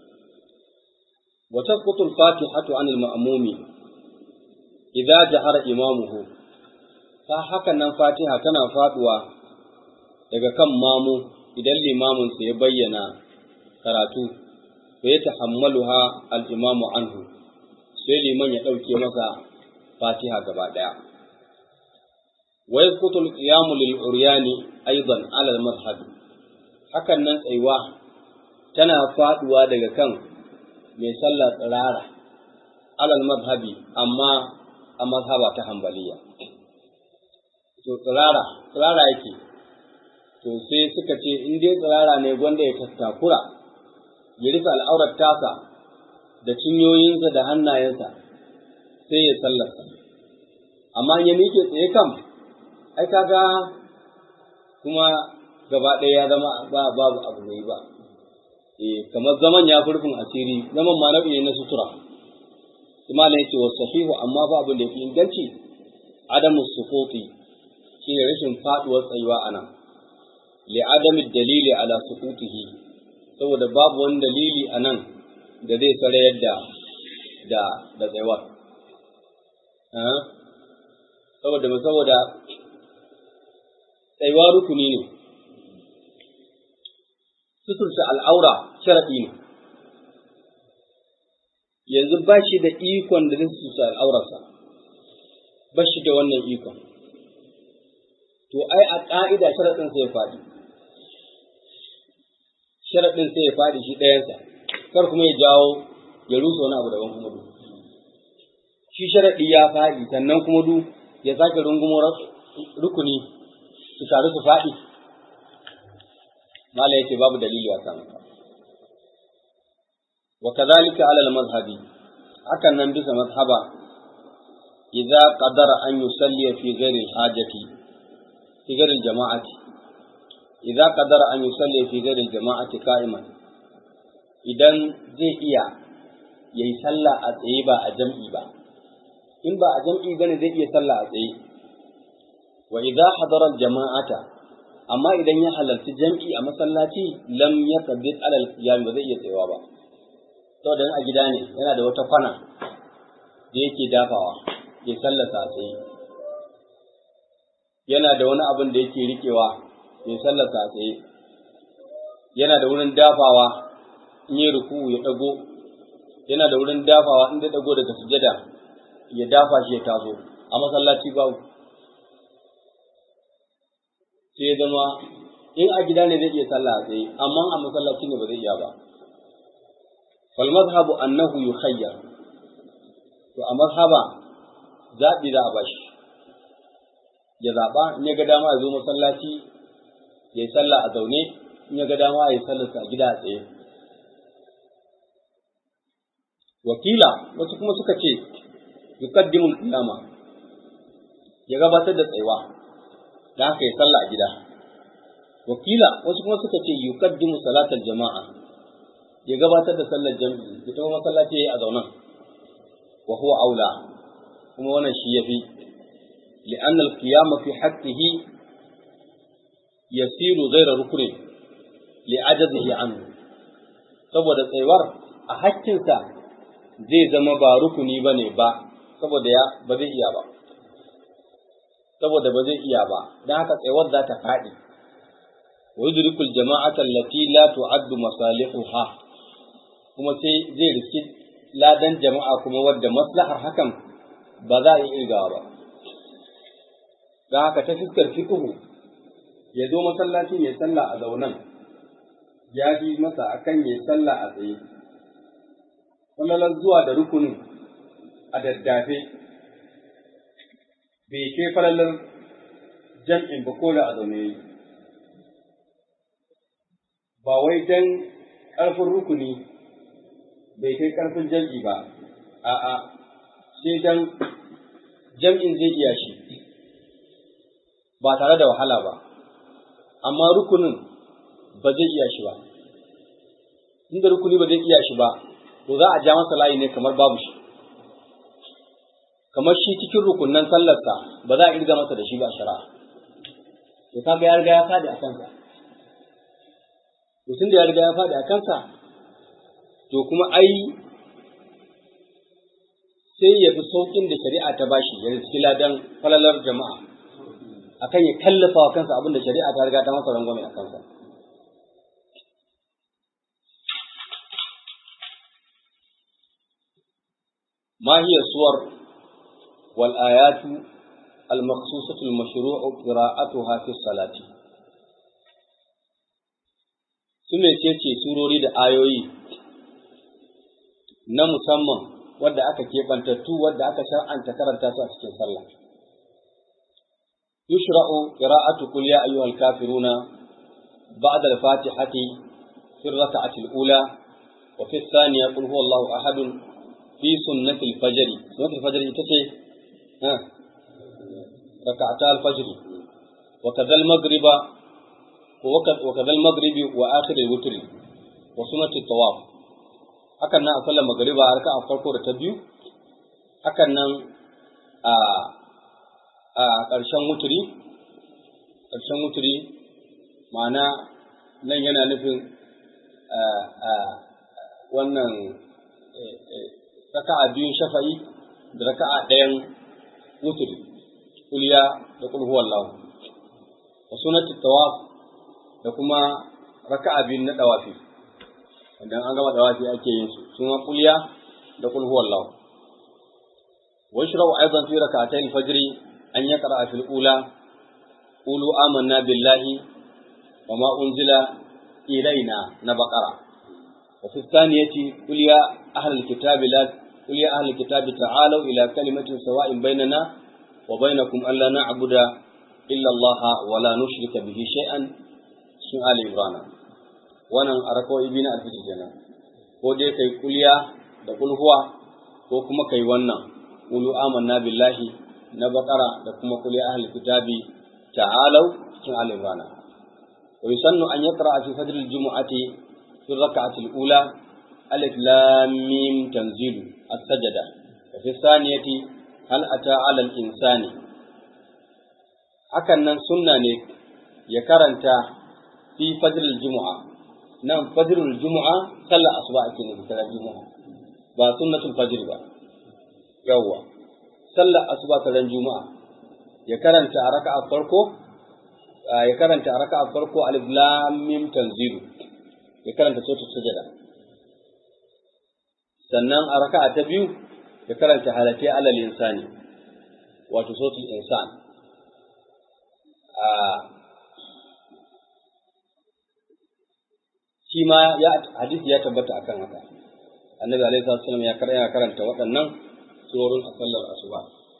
wa tasqutu al-fatihatu an al-ma'mumi idza jahara imamuhu ta hakan nan fatiha tana faduwa daga kan mamu idan limaminsa ya bayyana karatu fa ya tahammaluha al-imamu anhu sai liman ya ɗauke masa fatiha gaba ɗaya wa yasqutu al-qiyamu lil-uryani aidan ala al-madhhab hakan nan tsayuwa tana faduwa daga kan mai sallah tsirara alal madhhabi amma a mazhaba ta hanbaliya to tsirara tsirara yake to sai suka ce in dai tsirara ne gwanda ya tattakura ya rufe al'aurar tasa da cinyoyinsa da hannayensa sai ya sallarsa amma ya miƙe tsaye kam ai kaga kuma gaba ɗaya ya zama ba babu abu mai ba eh kamar zaman ya furfin asiri zaman ma nau'i ne na sutura kuma ne yace wa sahihu amma ba abin da yake inganci adamu suquti shine rashin faduwar tsayuwa anan li adami dalili ala suqutihi saboda babu wani dalili anan da zai sarayar da da da tsayuwar saboda saboda tsayuwa rukuni ne suturta al'aura sharaɗi ne yanzu ba shi da ikon da zai suturta al'aurarsa ba shi da wannan ikon to ai a ƙa'ida sharaɗin sai ya faɗi sharaɗin sai ya faɗi shi ɗayansa kar kuma ya jawo ya rusa wani abu daban kuma du shi sharaɗi ya faɗi sannan kuma du ya sake rungumo rukuni su taru su faɗi mala yace babu dalili a kan wa kadhalika ala al-madhhabi hakan nan bisa mazhaba idza qadara an yusalli fi ghairi al-hajati fi ghairi al-jama'ati idza qadara an yusalli fi ghairi al-jama'ati qa'iman idan zai iya yayi sallah a tsaye ba a jam'i ba in ba a jam'i bane zai iya sallah a tsaye wa idza hadara al-jama'ata amma idan ya halarci jam'i a masallaci lam yaqbid ala al-qiyam ba zai iya tsayawa ba saboda a gida ne yana da wata kwana da yake dafawa ya sallasa a tsaye yana da wani abin da yake rikewa ya sallasa a tsaye yana da wurin dafawa in yi ruku ya dago yana da wurin dafawa in da dago daga sujada ya dafa shi ya taso a masallaci babu sai zama in a gida ne zai iya sallah a tsaye amma a masallaci ne ba zai iya ba fal mazhabu annahu yukhayyar to a mazhaba zaɓi za a bashi ya zaɓa in ya ga dama ya zo masallaci ya yi sallah a zaune in ya ga dama ya yi sallarsa a gida a tsaye wakila wasu kuma suka ce yuqaddimul qiyama ya gabatar da tsayuwa da haka ya sallah a gida wakila wasu kuma suka ce yuqaddimu salatal jama'a ya gabatar da sallar jami'i ya tafi masallaci yayi a zaunan wa huwa aula kuma wannan shi yafi li'anna al-qiyam fi haqqihi yasiru ghayra ruknin li'ajazihi anhu saboda tsayuwar a hakkinsa zai zama ba rukuni bane ba saboda ya ba zai iya ba saboda ba zai iya ba don haka tsayuwar za ta faɗi wa yudrikul jama'ata allati la tu'addu masalihuha kuma sai zai riski ladan jama'a kuma wadda maslahar hakan ba za a yi irgawa ba don haka ta fuskar fiqhu ya zo masallacin ya sallah a zaunan ya fi masa akan ya sallah a tsaye wallalar zuwa da rukunin a daddafe bai kai falalar jam'in ba ko da a zaune yi. Ba wai don ƙarfin rukuni bai kai ƙarfin jam'i ba, a'a, sai don jam'in zai iya shi, ba tare da wahala ba, amma rukunin ba zai iya shi ba. Inda rukuni ba zai iya shi ba, to za a ja masa layi ne kamar babu shi. kamar shi cikin rukunnan sallarsa ba za a irga masa da shi ba shari'a to kaga ya riga ya fadi a kansa to tun da ya riga ya fadi a kansa to kuma ai sai ya fi saukin da shari'a ta bashi ya riski ladan falalar jama'a akan ya kallafa wa kansa abin da shari'a ta riga ta masa rangwame a kansa ما هي الصور والآيات المخصوصة المشروع قراءتها في الصلاة sune ce ce surori da ayoyi na musamman wadda aka keɓantattu wadda aka shar'anta karanta su a cikin sallah yushra'u qira'atu qul ya ayyuhal kafiruna ba'da al-fatihati fi ar-rak'ati al-ula wa fi ath-thaniya qul huwallahu ahad fi sunnati al-fajr sunnati al-fajr ita ce ha rak'ata al-fajr wa kadha al-maghriba wa kadha al-maghribi wa akhir al-witr wa sunnati at-tawaf hakan nan a sallar magariba a raka'a farko da ta biyu hakan nan a a ƙarshen wuturi ƙarshen wuturi ma'ana nan yana nufin wannan raka'a biyun shafa'i da raka'a ɗayan wuturi kuliya da kulhu wallahu wa sunati tawaf da kuma raka'a biyun na dawafi idan an gama dawafi ake yin su suna kuliya da kulhu wallahu wa yashra'u aidan fi rak'atay al-fajr an yaqra fi al-ula qulu amanna billahi wa ma unzila ilaina na baqara wa fi thaniyati qul ya ahlal kitabi la qul ya ahlal kitabi ta'alu ila kalimatin sawa'in bainana wa bainakum alla na'budu illa Allah wa la nushrika bihi shay'an sun ali ibrahim wannan arakawai biyu na alfijir kenan ko dai kai kulya da kulhuwa ko kuma kai wannan ulu amanna billahi na bakara da kuma kulya ahli kitabi ta'alau cikin al-imran wa yusannu an yaqra fi fajr al-jum'ati fi rak'ati al-ula alif lam mim tanzilu as-sajda wa fi thaniyati hal ata 'ala al-insani hakan nan sunna ne ya karanta fi fajr al-jum'a nan fajrul jumu'a sallar asuba ake nufi ta jumu'a ba sunnatul fajr ba yawwa sallar asuba ta ran juma'a ya karanta a raka'a farko ya karanta a raka'a farko alif lam mim tanzilu ya karanta suratul sajada sannan a raka'a ta biyu ya karanta halati alal insani wato suratul insan shi ma ya hadisi ya tabbata akan haka annabi alaihi wasallam ya karanta karanta waɗannan surorin a sallar asuba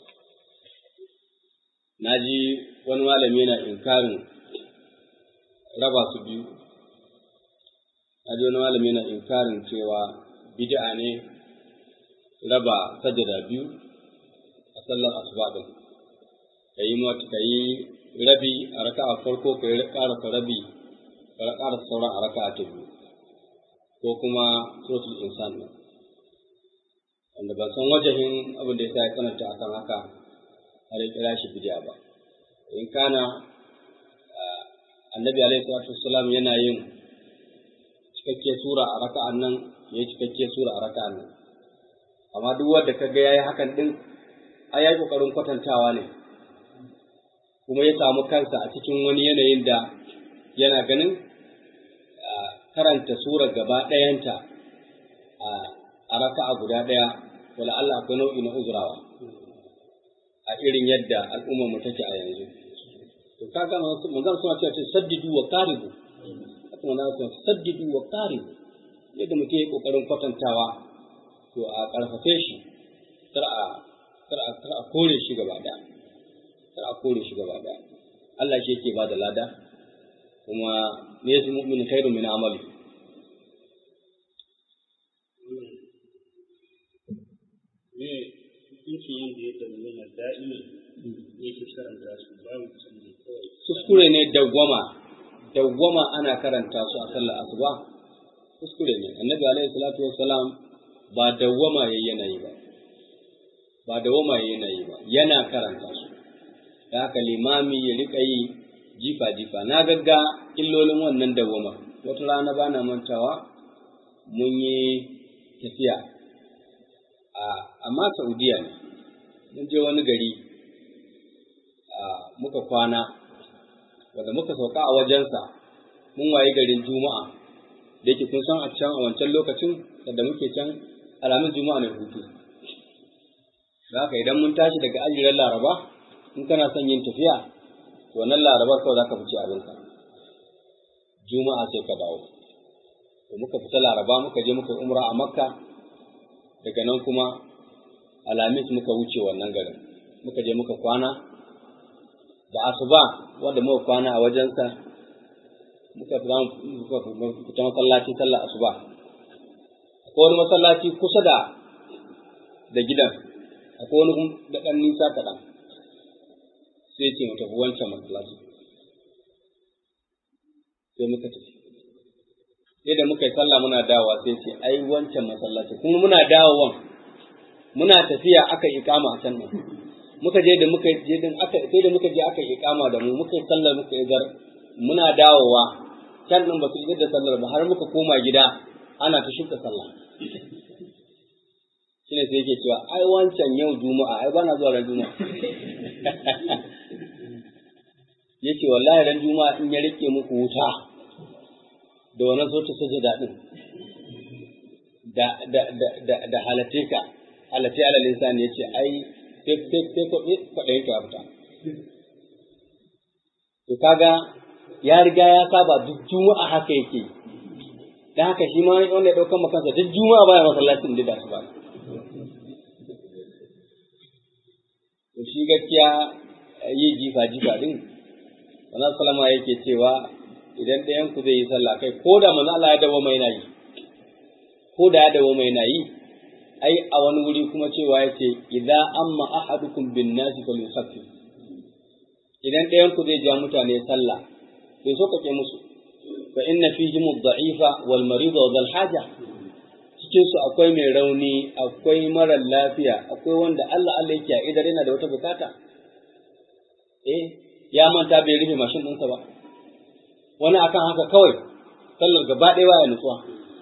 naji wani malami yana inkarin raba su biyu naji wani malami yana inkarin cewa bid'a ne raba sajada biyu a sallar asuba din kayi mata kayi rabi a raka'a farko kai karasa rabi ka ƙara sauran a raka'a ta biyu ko kuma suratul insan ne wanda ban san wajahin abin da ya sa ya tsananta akan haka har ya kira shi bidiya ba in kana annabi alaihi salatu wassalam yana yin cikakke sura a raka'an nan ya yi cikakke sura a raka'an nan amma duk wanda ka ga yayi hakan din ai yayi kokarin kwatantawa ne kuma ya samu kansa a cikin wani yanayin da yana ganin karanta sura gaba ɗayanta a raka'a guda ɗaya wala Allah akwai nau'i na uzurawa a irin yadda al'ummar mu take a yanzu to kaga manzon suna cewa saddidu wa qaribu haka manzon suna saddidu wa qaribu yadda mutum ya kokarin kwatantawa to a karfafe shi kar a kar a kar a kore shi gaba ɗaya kar a kore shi gaba ɗaya Allah shi yake ba da lada kuma ne su mu'min khairu min amali ne hukuncin yadda ya dangana da'iman yake karanta su babu canji kawai kuskure ne dawwama dawwama ana karanta su a sallar asuba kuskure ne annabi alaihi salatu wassalam ba dawwama yayi yanayi ba ba dawwama yayi yanayi ba yana karanta su da haka limami ya rika yi jifa jifa na gagga illolin wannan dawwama wata rana bana mantawa mun yi tafiya a amma saudiya ne mun je wani gari muka kwana wanda muka sauka a wajensa mun waye garin juma'a da yake kun san a can a wancan lokacin da muke can alamun juma'a ne hutu da haka idan mun tashi daga ajiran laraba in kana son yin tafiya to wannan larabar kawai zaka fice abinka juma'a sai ka dawo to muka fita laraba muka je muka umra a makka daga nan kuma alamis muka wuce wannan garin muka je muka kwana da asuba wanda muka kwana a wajensa muka fita masallaci sallar asuba akwai wani masallaci kusa da da gidan akwai wani da ɗan nisa kaɗan sai ce mu tafi wancan masallaci sai muka tafi sai da muka yi sallah muna dawowa sai ce ai wancan masallaci kuma muna dawowan muna tafiya aka ikama a can nan muka je da muka je din aka sai da muka je aka ikama da mu muka yi sallar muka yi gar muna dawowa can nan ba su yi da sallar ba har muka koma gida ana ta shuka sallah shine sai yake cewa ai wancan yau juma'a ai bana zuwa ran juma'a yace wallahi ran juma'a in ya rike muku wuta da wannan so ta sajada din da da da da, da halate ka halate ala lisan yace ai sai sai sai ko kwaɗayin ka fita to kaga ya riga ya saba duk juma'a haka yake dan haka shi ma wanda ya ɗaukar makansa duk juma'a baya masallacin da su ba to shi gaskiya yi jifa jifa din wannan salama yake cewa idan ɗayan ku zai yi sallah kai ko da manzo Allah ya dawo mai nayi ko da ya dawo mai nayi ai a wani wuri kuma cewa yace idza amma ahadukum bin nasi falyusaffi idan ɗayan ku zai ja mutane sallah bai so kake musu fa inna fihim ad-da'ifa wal marida wa dhal haja cikin su akwai mai rauni akwai marar lafiya akwai wanda Allah Allah yake a idar yana da wata bukata eh ya manta bai rufe mashin ɗinsa ba wani akan haka kawai sallar gaba ɗaya baya nutsuwa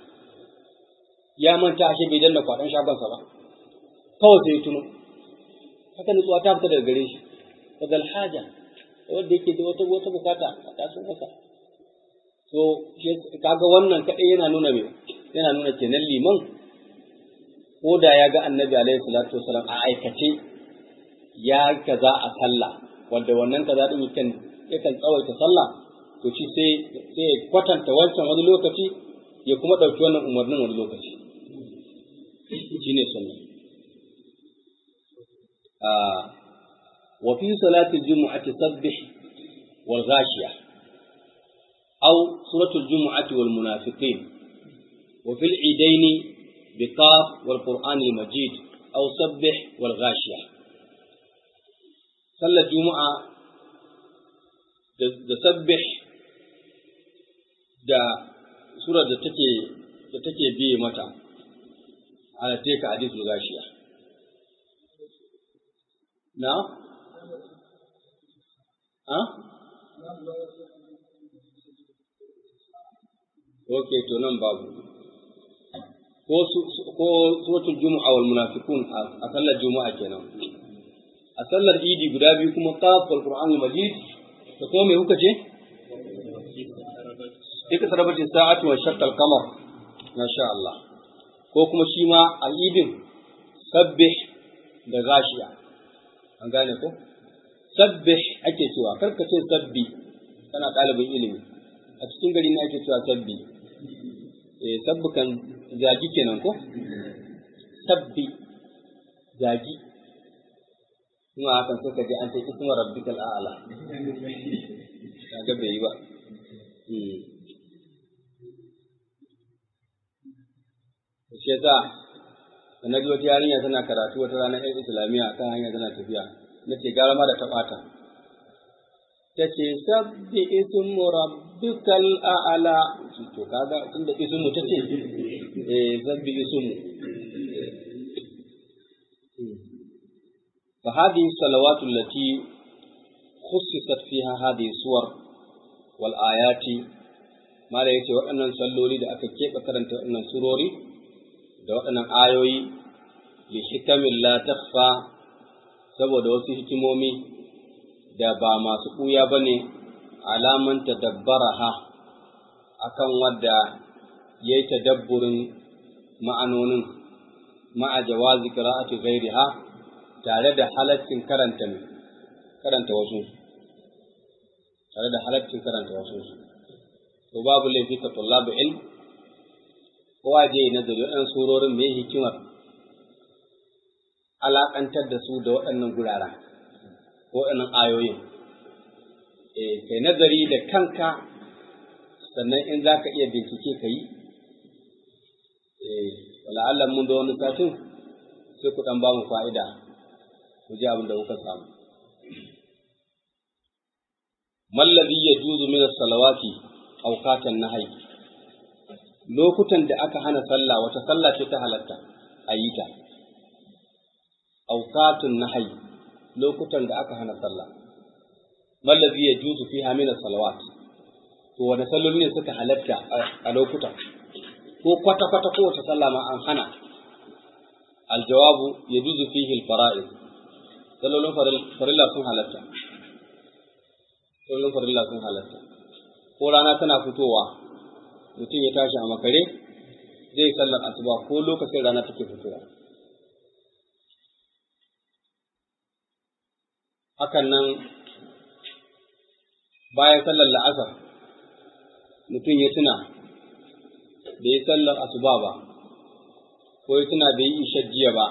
ya manta ashe bai danna kwaɗon shagonsa ba kawai sai ya tuno haka nutsuwa ta fita daga gare shi fadal haja wanda yake da wata wata bukata a taso masa so kaga wannan kadai yana nuna me yana nuna kenan liman ko da ya ga annabi alaihi salatu wasalam a aikace ya kaza a sallah wanda wannan kaza din yakan yakan tsawaita sallah to shi sai sai ya kwatanta wancan wani lokaci ya kuma dauki wannan umarnin wani lokaci shine sunna وفي صلاة الجمعة سبح والغاشية أو سورة الجمعة والمنافقين وفي العيدين بقاف والقرآن المجيد أو سبح والغاشية صلى الجمعة da sabbih da sura da take da take biye mata ala teka hadithul gashiya na ha okay to nan babu ko ko suratul jumu'a wal munafiqun a sallar juma'a kenan a sallar idi guda biyu kuma qaf wal qur'anul majid da kuma me kuka ce ika sarabati sa'atu wa shaqqal qamar masha Allah ko kuma shi ma al-idin sabbih da gashiya an gane ko sabbih ake cewa karka ce sabbi kana ɗalibin ilimi a cikin gari ne ake cewa sabbi eh sabbi kan zagi kenan ko sabbi zagi kuma hakan sai ka ji an ce ismu rabbikal a'la kaga bai yi ba shi yasa da na ji wata yarinya tana karatu wata ranar yan islamiyya kan hanya tana tafiya na ce gara ma da ta ɓata ta ce sabbi ismu rabbikal a'la to kaga tunda ismu ta ce eh sabbi ismu فهذه الصلوات التي خصصت فيها هذه الصور والآيات ما لا يتي وأن صلولي da aka keɓe karanta waɗannan surori da waɗannan ayoyi li hikamin la takhfa saboda wasu hikimomi da ba masu ɓuya ba ne alaman tadabbaraha akan wadda ya yi tadabburin ma'anonin ma'a jawazi qira'ati ghairiha tare da halaccin karanta karanta wasu tare da halaccin karanta wasu to babu laifi ka tullabu ilm kowa je nazari waɗannan surorin mai hikimar alaƙantar da su da waɗannan guraren waɗannan ayoyin eh kai nazari da kanka sannan in za ka iya bincike ka yi eh wala'allah mun da wani satin sai ku ɗan ba mu fa'ida ku ji abin da kuka samu mallazi ya juzu min salawati awqatan nahyi lokutan da aka hana sallah wata sallah ce ta halatta a yi ta awqatun nahyi lokutan da aka hana sallah mallazi ya juzu fiha min salawat to wanda salloli ne suka halatta a lokutan ko kwata kwata ko wata sallah ma an hana aljawabu ya juzu fihi alfara'id sallolin farilla sun halatta sallolin farilla sun halatta ko rana tana fitowa mutum ya tashi a makare zai sallar asuba ko lokacin rana take fitowa hakan nan bayan sallar la'asar mutum ya tuna da ya sallar asuba ba ko ya tuna da yi ishar jiya ba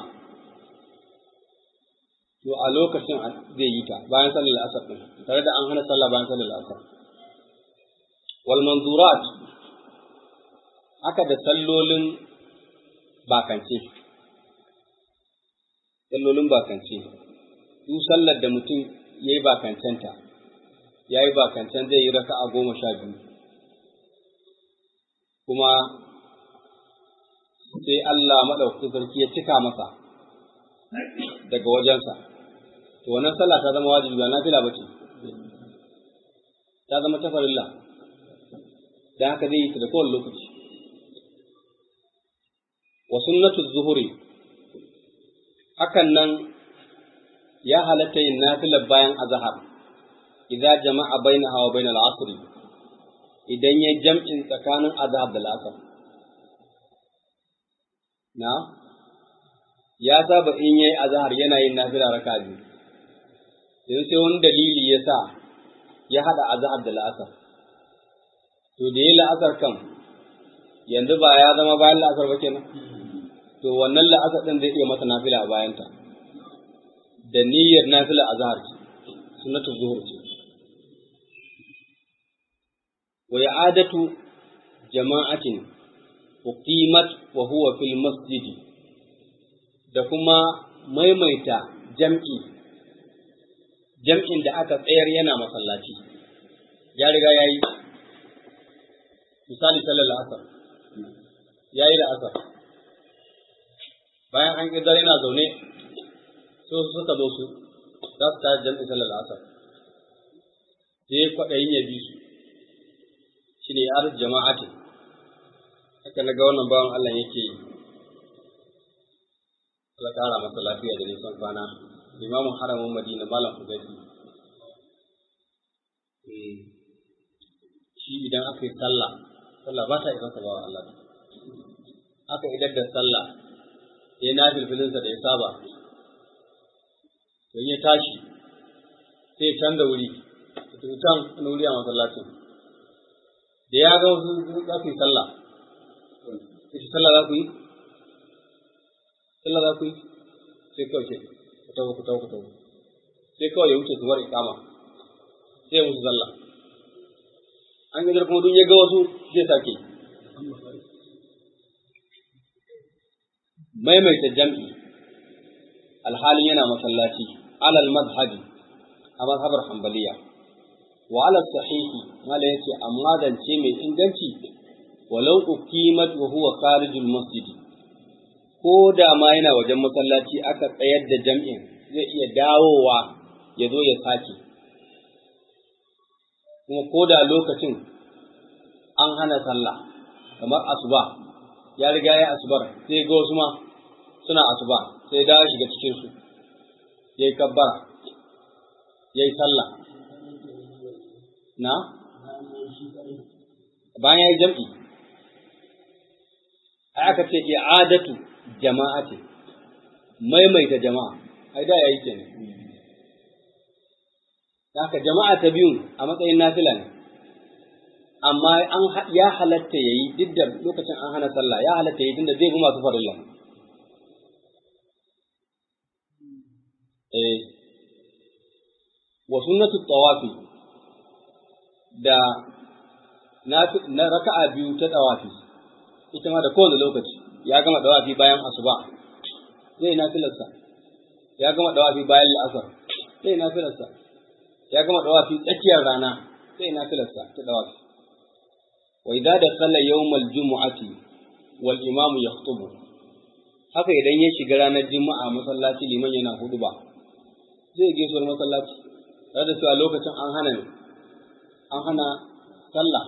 to a lokacin zai yi ta bayan sallar la'asar ɗin tare da an hana sallah bayan sallar la'asar wal manzurat haka da sallolin bakance sallolin bakance duk sallar da mutum ya yi bakancenta ya yi bakancen zai yi raka a goma sha biyu kuma sai Allah maɗaukakin sarki ya cika masa daga wajensa to wannan sallah ta zama wajibi ba nafila ba ce ta zama tafarilla da haka zai yi ta da kowane lokaci wa sunnatu zuhuri hakan nan ya halatta yin nafilar bayan azhar idza jama'a bainaha wa bainal asr idan ya jam'in tsakanin azhar da al'asr na ya saba in yayi azhar yana yin nafila raka biyu yanzu sai wani dalili ya sa ya hada azhar da al'asr to da yayi la'asar kan yanzu ba ya zama bayan la'asar ba kenan to wannan la'asar din zai iya masa nafila a bayanta da niyyar nafila a zahar ce sunnatu zuhur ce wa i'adatu jama'atin uqimat wa huwa fil masjidi da kuma maimaita jam'i jam'in da aka tsayar yana masallaci ya riga yayi misali sallar asar yayi da asar bayan an ƙidar yana zaune so su suka zo su za su tayar jam'in sallar asar sai kwaɗayin ya bi su shi ne yar jama'atin haka na ga wannan bawan Allah yake yi Allah ƙara masa lafiya da nisan kwana limamin haramin madina malam hudayfi shi idan aka yi sallah sallah ba ta isa sa bawa Allah aka idar da sallah ya na filfilinsa da ya saba don ya tashi sai ya canza wuri ya tafi can wani wuri a masallacin da ya ga wasu za su yi sallah ita sallah za ku yi sallah za ku yi sai kawai ce ku taho ku taho ku taho sai kawai ya wuce su bar ikama sai ya musu sallah an gajar kuma duk ya ga wasu zai sake maimaita jam'i alhalin yana masallaci alal madhabi a mazhabar hanbaliya wa alal sahihi mala yace amma zance mai inganci walau uqimat wa huwa kharijul masjid ko da ma yana wajen masallaci aka tsayar da jam'in zai iya dawowa ya zo ya sake kuma ko da lokacin an hana sallah kamar asuba ya riga ya asubar sai ga wasu ma suna asuba sai da shiga cikin su yayi kabbara yayi sallah na bayan yayi jam'i ai aka ce i'adatu jama'ati maimaita jama'a ai da yayi kenan haka jama'a ta biyun a matsayin nafila ne amma an ya halatta yayi duk da lokacin an hana sallah ya halatta yayi tunda zai bi masu farilla eh wa sunnatu tawafi da na raka'a biyu ta dawafi ita ma da kowane lokaci ya gama dawafi bayan asuba zai nafilarsa ya gama dawafi bayan la'asar zai nafilarsa ya gama dawafi tsakiyar rana zai nafilarsa ta dawafi wa idza dakhala yawmal jumu'ati wal imamu yakhutubu haka idan ya shiga ranar juma'a masallaci liman yana huduba zai gaisuwar masallaci tare da cewa lokacin an hana an hana sallah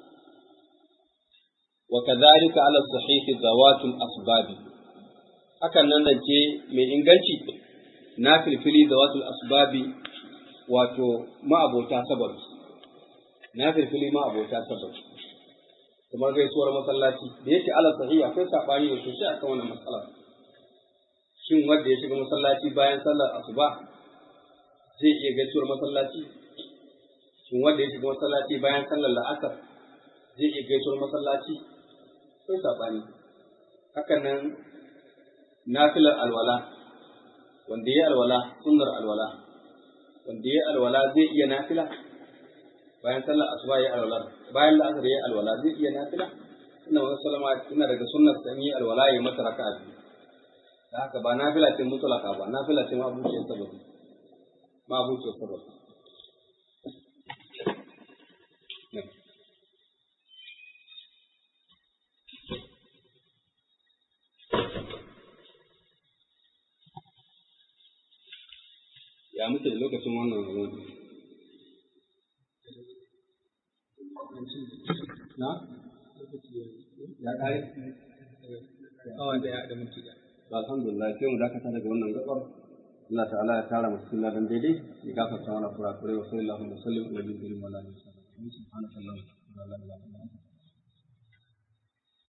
wa kadhalika ala sahih zawatul asbabi hakan nan da ce mai inganci na filfili zawatul asbabi wato ma'abota sababi na filfili ma'abota sababi kamar gaisuwar masallaci da yake ala sahih akwai sabani da sosai akan wannan matsala shin wanda ya shiga masallaci bayan sallar asuba zai iya gaisuwar masallaci shin wanda ya shiga masallaci bayan sallar la'asar zai iya gaisuwar masallaci akwai sabani hakan nan nafilar alwala wanda ya alwala sunnar alwala wanda ya alwala zai iya nafila bayan sallar asuba ya alwala bayan la'asar ya alwala zai iya nafila inna wa sallama ina daga sunnar san yi alwala ya mata raka'a biyu da haka ba nafila ce mutlaka ba nafila ce ma abuciyar sababi ma abuciyar sababi ya muke da lokacin wannan ruwan na ya kare awa daya da minti da alhamdulillah sai mu dakata daga wannan gabar Allah ta'ala ya tara masu sunna dan daidai ya gafarta mana kurakurai wa sallallahu alaihi wa sallam wa sallam ala nabiyina Muhammad subhanahu wa ta'ala